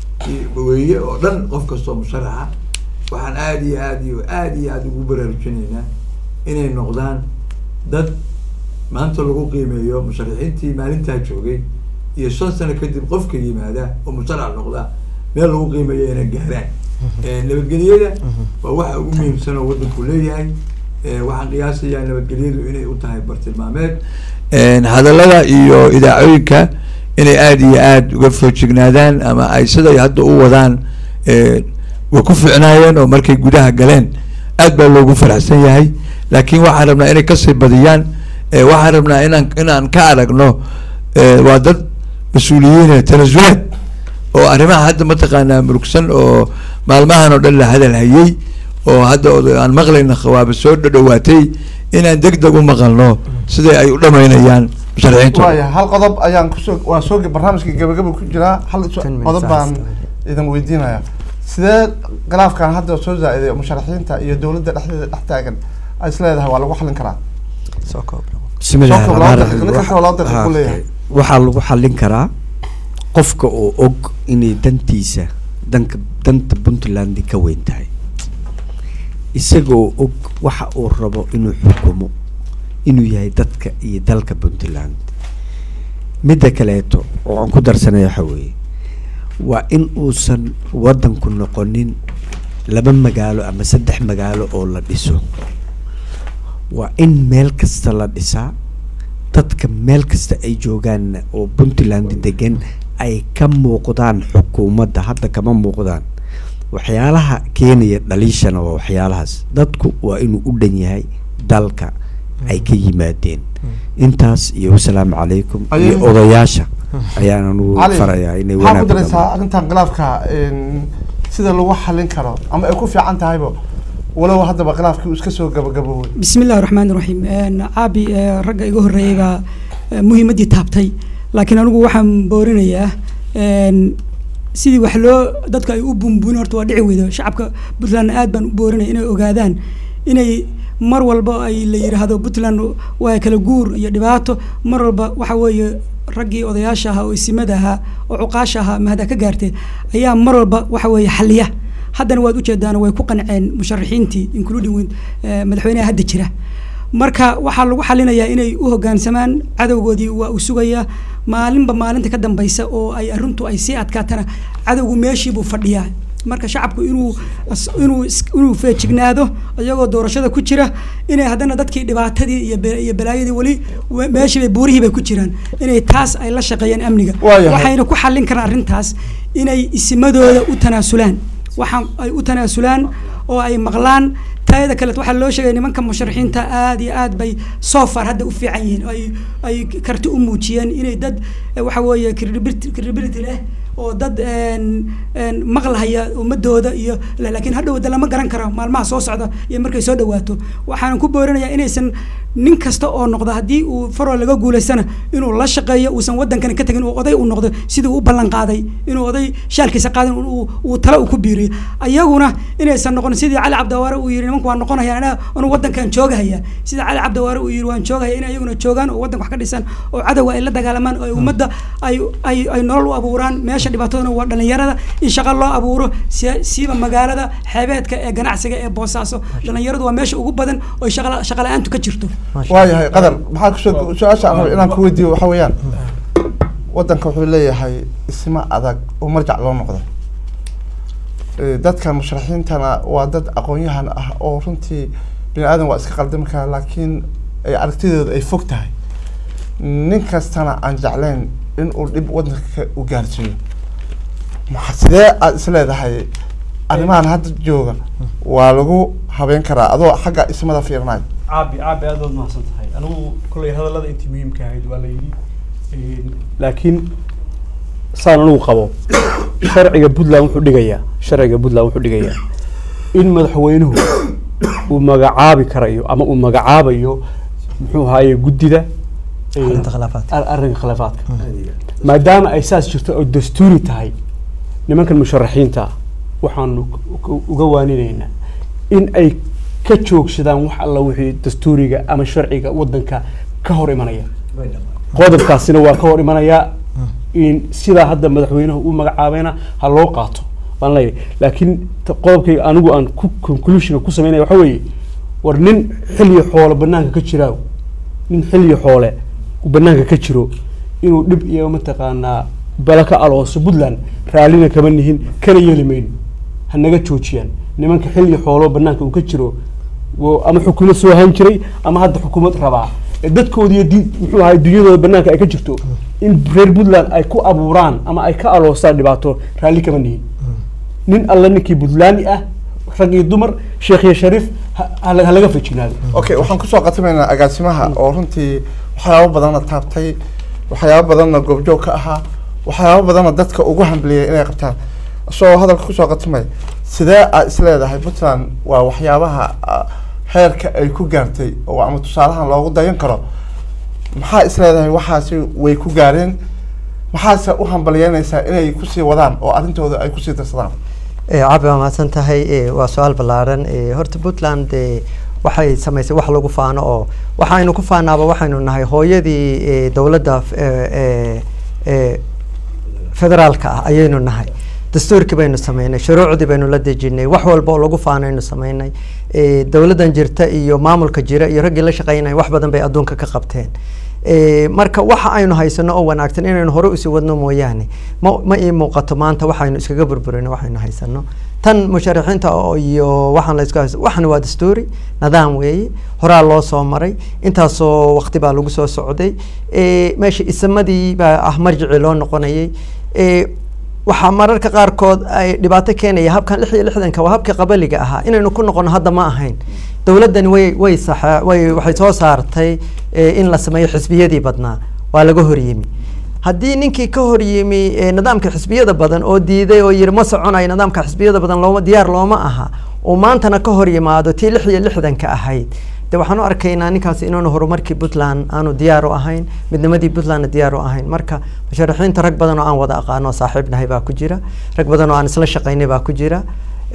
weeye oo dhan qof kastoo musharaxa waxaan aada iyo aad iyo aada iyo aada ugu baraarujinaynaa inay noqdaan dad maanta lagu qiimeeyo musharaxiintii maalintaa joogay iyo shan sano kadib qofka yimaada oo musharax noqda meel lagu qiimeeyo inay gaaraan nabadgelyada waa waxa ugu muhiimsan oo waddanku leeyahay waxaan qiyaasayaa nabadgelyadu inay u tahay bartilmaameed hadallada iyo idaacooyinka inay aada iyo aada uga foojignaadaan ama ay siday hadda u wadaan way ku ficnaayeen oo markay gudaha galeen aad baa loogu faraxsan yahay laakiin waxaan rabnaa inay kasii badiyaan waxaan rabnaa inaan inaan ka aragno waa dad mas-uuliyiin tanasulaad oo arrimaha hadda mataqaanaa murugsan oo maalmahan oo dhan la hadal hayay oo hadda aan maqlayna khawaaba soo dhadhawaatay inaan deg deg u maqalno siday ay u dhamaynayaan musharaxiintu waaya hal qodob ayaan kusoo waa soo barnaamijka gabagaba ku jiraa hal qodob baan idin weydiinaya sidee khilaafkan hadda soo zaa-iday musharaxiinta iyo dowladda dhexdeeda dhex taagan ay is leedahay waa lagu xallin karaa bismillahi Soo koob, raxmaan laba raxiim. daqiiqo, ninka laba daqiiqo Waxa- ku leeyahay. waxaa lagu xallin karaa qofka oo og inay dantiisa danka danta puntland ka weyn tahay isagoo og waxa uu rabo inuu xukumo inuu yahay dadka iyo dalka puntland midda kaleeto oo aan ku darsanaya waxa weeye waa in uusan waddanku noqonin laba magaalo ama saddex magaalo oo la dhiso waa in meel kasta la dhisaa dadka meel kasta ay joogaan oo puntland degan ay ka muuqdaan xukuumadda hadda kama muuqdaan waxyaalaha keenaya dhaliishana waa waxyaalahaas dadku waa inuu u dhan yahay dalka ay ka yimaadeen intaas iyo wasalaamu calaykum iyo Ayay- odayaasha ayaan anugu cali farayaa inay maxaa ku wanaag daraysaa badan arrintan khilaafka sida lagu xallin karo ama ay ku fiican tahayba walow haddaba khilaafkii uu iska soo gabagaboobay بسم الله الرحمن الرحيم een caabi ee, ragga iga horreeyay baa ee, muhiimaddii taabtay laakiin anigu waxaan boorinayaa een, sidii wax loo dadka ay u bunbunin horta waa dhici weydo shacabka puntland aad baan u boorinaya inay ogaadaan inay mar walba ay la yidhaahdo puntland waa kala guur iyo dhibaato mar walba waxa weeye raggii odayaasha ahaa oo isimada ahaa oo cuqaasha ahaa mahada ka gaartee ayaa mar walba waxa weeye xaliya haddana waad ujeedaan way ku qanceen musharaxiintii including with, eh, madaxweynaha hadda jira marka waxaa lagu xalinayaa inay u hoggaansamaan cadowgoodii waa uu sugayaa maalinba maalinta ka dambaysa oo ay arrintu ay sii adkaatana cadowgu meeshiibuu fadhiyaa marka shacabku inuu as- inuu is- inuu feejignaado iyagoo doorashada ku jira inay haddana dadkii dhibaatadii iyo be- iyo balaayadii weli we- meeshiibay buurihii bay ku jiraan inay taas ay la shaqeeyaan amniga Waayahay. waxayna ku xallin karaan arrintaas inay isimadooda u tanaasulaan waxaan ay u tanaasulaan oo ay maqlaan taayada kale waxaa loo sheegay nimanka musharaxiinta aad iyo aad bay so far hadda u fiican yihiin oo ay ay karti u muujiyeen inay dad eh, waxa weeye credibility credibility leh oo dad een een maqlahaya ummadooda iyo la- laakiin hadhow de lama garan karo maalmaha soo socda iyo markay soo dhawaato waxaan ku boorinayaa inaysan nin kasta oo noqda haddii uu faroo laga guulaystana inuu la shaqeeyo uusan wadankani ka tagin uu oday u noqdo sidii uu u ballan qaaday inuu oday shaalkiisa qaadin uu uu talo uu ku biiriyo ayaguna inaysan noqon sidii cali cabdiwaare uu yidhi nimanku waan noqonaya anaa anu wadankan joogahaya sida cali cabdiwaare uu yidhi waan joogahaya in ayaguna joogaan oo wadanka wax ka dhisan oo cadowga ay la dagaalamaan oo ay ummadda ay ay ay nolol u abuuraan meesha dhibaataduna waa dhalinyarada in shaqo loo abuuro si- siiba magaalada xeebeedka ee ganacsiga ee boosaaso dhalinyaradu waa meesha ugu badan oo shaqa shaqa la-aantu ka jirto waayahay qadar maxaa kusoo su-aasha aan rabay inaan ku weydiiyo waxa weeyaan waddanka wuxuu leeyahay isma adag oo marjac loo noqdo Eh, dadkan musharaxiintana waa dad aqoon-yahan ah oo runtii bini aadan waa iska qaldami karaa laakiin ay aragtidooda ay fog tahay nin kastana aan jeclayn in uu dhib wadanka u gaarsiiyo maxa sidee aada is leedahay arrimahan hadda jooga waa lagu habeyn karaa adoo xagga ismada fiirnaay caabi caabi aad baad mahadsan tahay anigu kolley hadallada intii muhiimka ahayd waa la yidhi laakiin saan anigu qabo sharciga puntland wuxuu dhigayaa sharciga puntland wuxuu dhigayaa in madaxweynuhu uu magacaabi karayo ama uu magacaabayo muxuu ahaaye guddida eh, Arrinta khilaafaadka. ar- arrinka khilaafaadka maadaama ay saas jirto oo dastuuri tahay nimankan musharaxiinta ah waxaanu k- uga waaninaynaa in ay ka joogsadaan wax alla wixii dastuuriga ama sharciga wadanka ka hor imanaya qodobkaasina waa ka hor imanayaa in sidaa hadda madaxweynuhu u magacaabayna ha loo qaato baan leeyahay laakiin ta- qodobkayga anigu aan ku conclusion ku sameynaya waxa weeye war nin xilli xoole banaanka ka jiraaw nin xilli xoole uu banaanka ka jiro inuu dhib iyo mataqaanaa bala ka alooso puntland raallina kama nihin kana yeeli mayno ha naga joojiyaan nimanka xilli xoolo banaanka uu ka jiro wo- ama xukuumad soo han jiray ama hadda xukuumad rabaa ee dadkoodi iyo di- muxuu ahay dunyadooda banaanka ay ka jirto in reer puntland ay ku abuuraan ama ay ka aloosaan dhibaato raalli kama nihin nin alle ninkii puntlaandi ah rag iyo dumar sheekh iyo shariif ha ha la- ha laga fejignaado okay waxaan kusoo qatimaynaa agaasimaha oo runtii waxyaabo badanna taabtay waxyaabo badanna goobjoog ka ahaa waxyaabo badanna dadka ugu hambaliyay inay qabtaan isagoo hadalka kusoo qatimay sidee aad is leedahay puntland waa waxyaabaha ah, heerka ay ku gaartay oo ama tusaalahan loogu dayan karo maxaa is leedahay waxaasi way ku gaareen maxaase u hambaliyeynaysaa inay kusii wadaan oo arrintooda ay kusii darsadaan Eh, caabi waa mahadsan tahay eh, waa su-aal ballaaran eh, horta puntland eh, waxay samaysay wax lagu faano oo waxaynu ku faanaaba waxaynu nahay hooyadii eh, dowladda f- eh, eh, eh, federaalka ah ayaynu nahay dastuurkii baynu sameynay shuruucdii baynu la dejinay wax walba oo lagu faanaynu sameynay Eh, dowladdan jirta iyo maamulka jira iyo raggii la shaqeynaya wax badan bay adduunka ka qabteen Eh, marka waxa aynu haysano oo wanaagsan inaynu hore usii wadno mooyaane ma ma ii muuqato maanta waxaynu iskaga burburino waxaynu haysano tan musharaxiinta oo iyo waxaan la isku haysto waxan waa dastuuri nidaam weeye horaa loo soo maray intaasoo waqti baa lagu soo socday Eh, meesha isamadii baa ah marjicii loo noqonayay Eh, waxaa mararka qaarkood ay dhibaato keenaya habkan lix iyo lixdanka waa habkii qabaliga ahaa inaynu ku noqono hadda ma ahayn dowladdani way way saxa way waxay soo saartay eh, in la sameeyo xisbiyadii badnaa waa laga horyimi haddii ninkii ka horyimi eh, nidaamka xisbiyada badan oo diiday oo yiri ma soconayo nidaamka xisbiyada badan looma diyaar looma aha oo maantana ka hor yimaado tii lix iyo lixdanka ahayd de waxaan u arkaynaa ninkaasi inaanu horumarkii puntland aanu diyaar u ahayn midnimadii puntlandna diyaar u ahayn marka musharaxiinta rag badan oo aan wada aqaano oo saaxiibnahay baa ku jira rag badan oo aan isla shaqaynay baa ku jira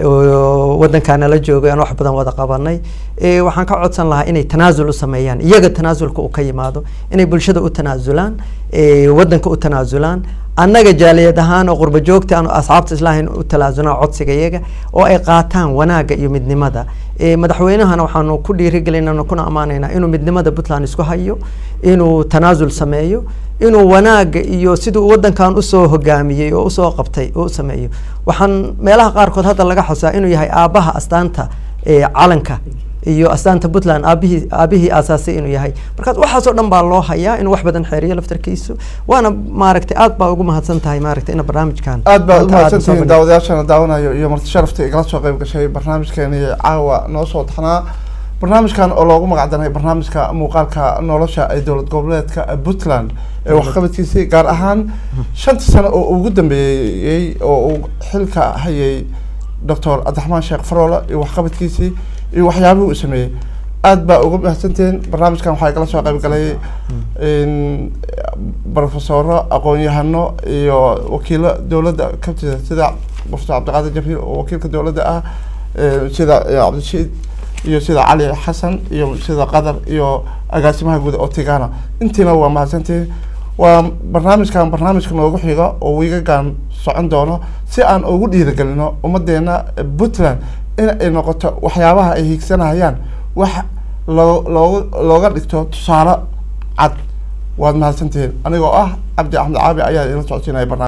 oo wadankaana la joogay aan wax badan wada qabanay Eh, waxaan ka codsan lahaa inay tanaasul u sameeyaan iyaga tanaasulka uu ka yimaado inay bulshada u tanaasulaan eh, wadanka u tanaasulaan annaga jaaliyad ahaan oo qurba joogta aan asxaabta islaahin u talaasulaan codsiga iyaga oo ay qaataan wanaagga iyo midnimada Eh, madaxweynahana waxaanu ku dhiirigelinana kuna ammaanaynaa inuu midnimada puntland isku hayo inuu tanaasul sameeyo inuu wanaagga iyo siduu wadankan usoo hogaamiyey oo usoo qabtay oo u sameeyo waxaan meelaha qaarkood hadda laga xusaa inuu yahay aabbaha astaanta eh, calanka iyo astaanta puntland aabihii aabihii aasaasay inuu yahay markaas waxaasoo dhan baa loo hayaa inuu wax badan xeeriyo laftarkiisu waana maaragtay aad baa ugu mahadsan tahay maaragtay ina barnaamijkan aad baad u maanta aad usoo mahadsantihiin bandhig- daawadayaashana daawanayo iyo marti sharafta igala soo qayb gashay barnaamijkeeni caawa noo soo taxnaa barnaamijkan oo loogu magacdanay barnaamijka muuqaalka nolosha ee dowlad goboleedka puntland ee waxqabadkiisii gaar ahaan shanta sano oo ugu dambeeyey oo uu xilka hayay doctor cabdiraxmaan sheekh faroole iyo waxqabadkiisii iyo waxyaabihii uu sameeyey aad baa uga mahadsantihiin barnaamijkan waxaa igala soo qayb galay in brofesoro aqoon-yahano iyo wakiilo dowladda ka tirsan sida profesor cabdiqaadir jabriil oo wakiilka dowladda ah eh, sida eh, cabdishiid iyo sida cali xasan iyo sida qadar iyo agaasimaha guud oo tigana intiina waa mahadsantihiin waa barnaamijkan barnaamijka noogu xiga oo wiigagan socon doono si aan ugu dhiirigelino ummadeena eh, puntland in ay noqoto waxyaabaha ay hiigsanayaan wax loo looga looga dhigto tusaale cad waad mahadsantihiin anigoo ah cabdi axmed caabi ayaa idin socodsiinaya barnaamij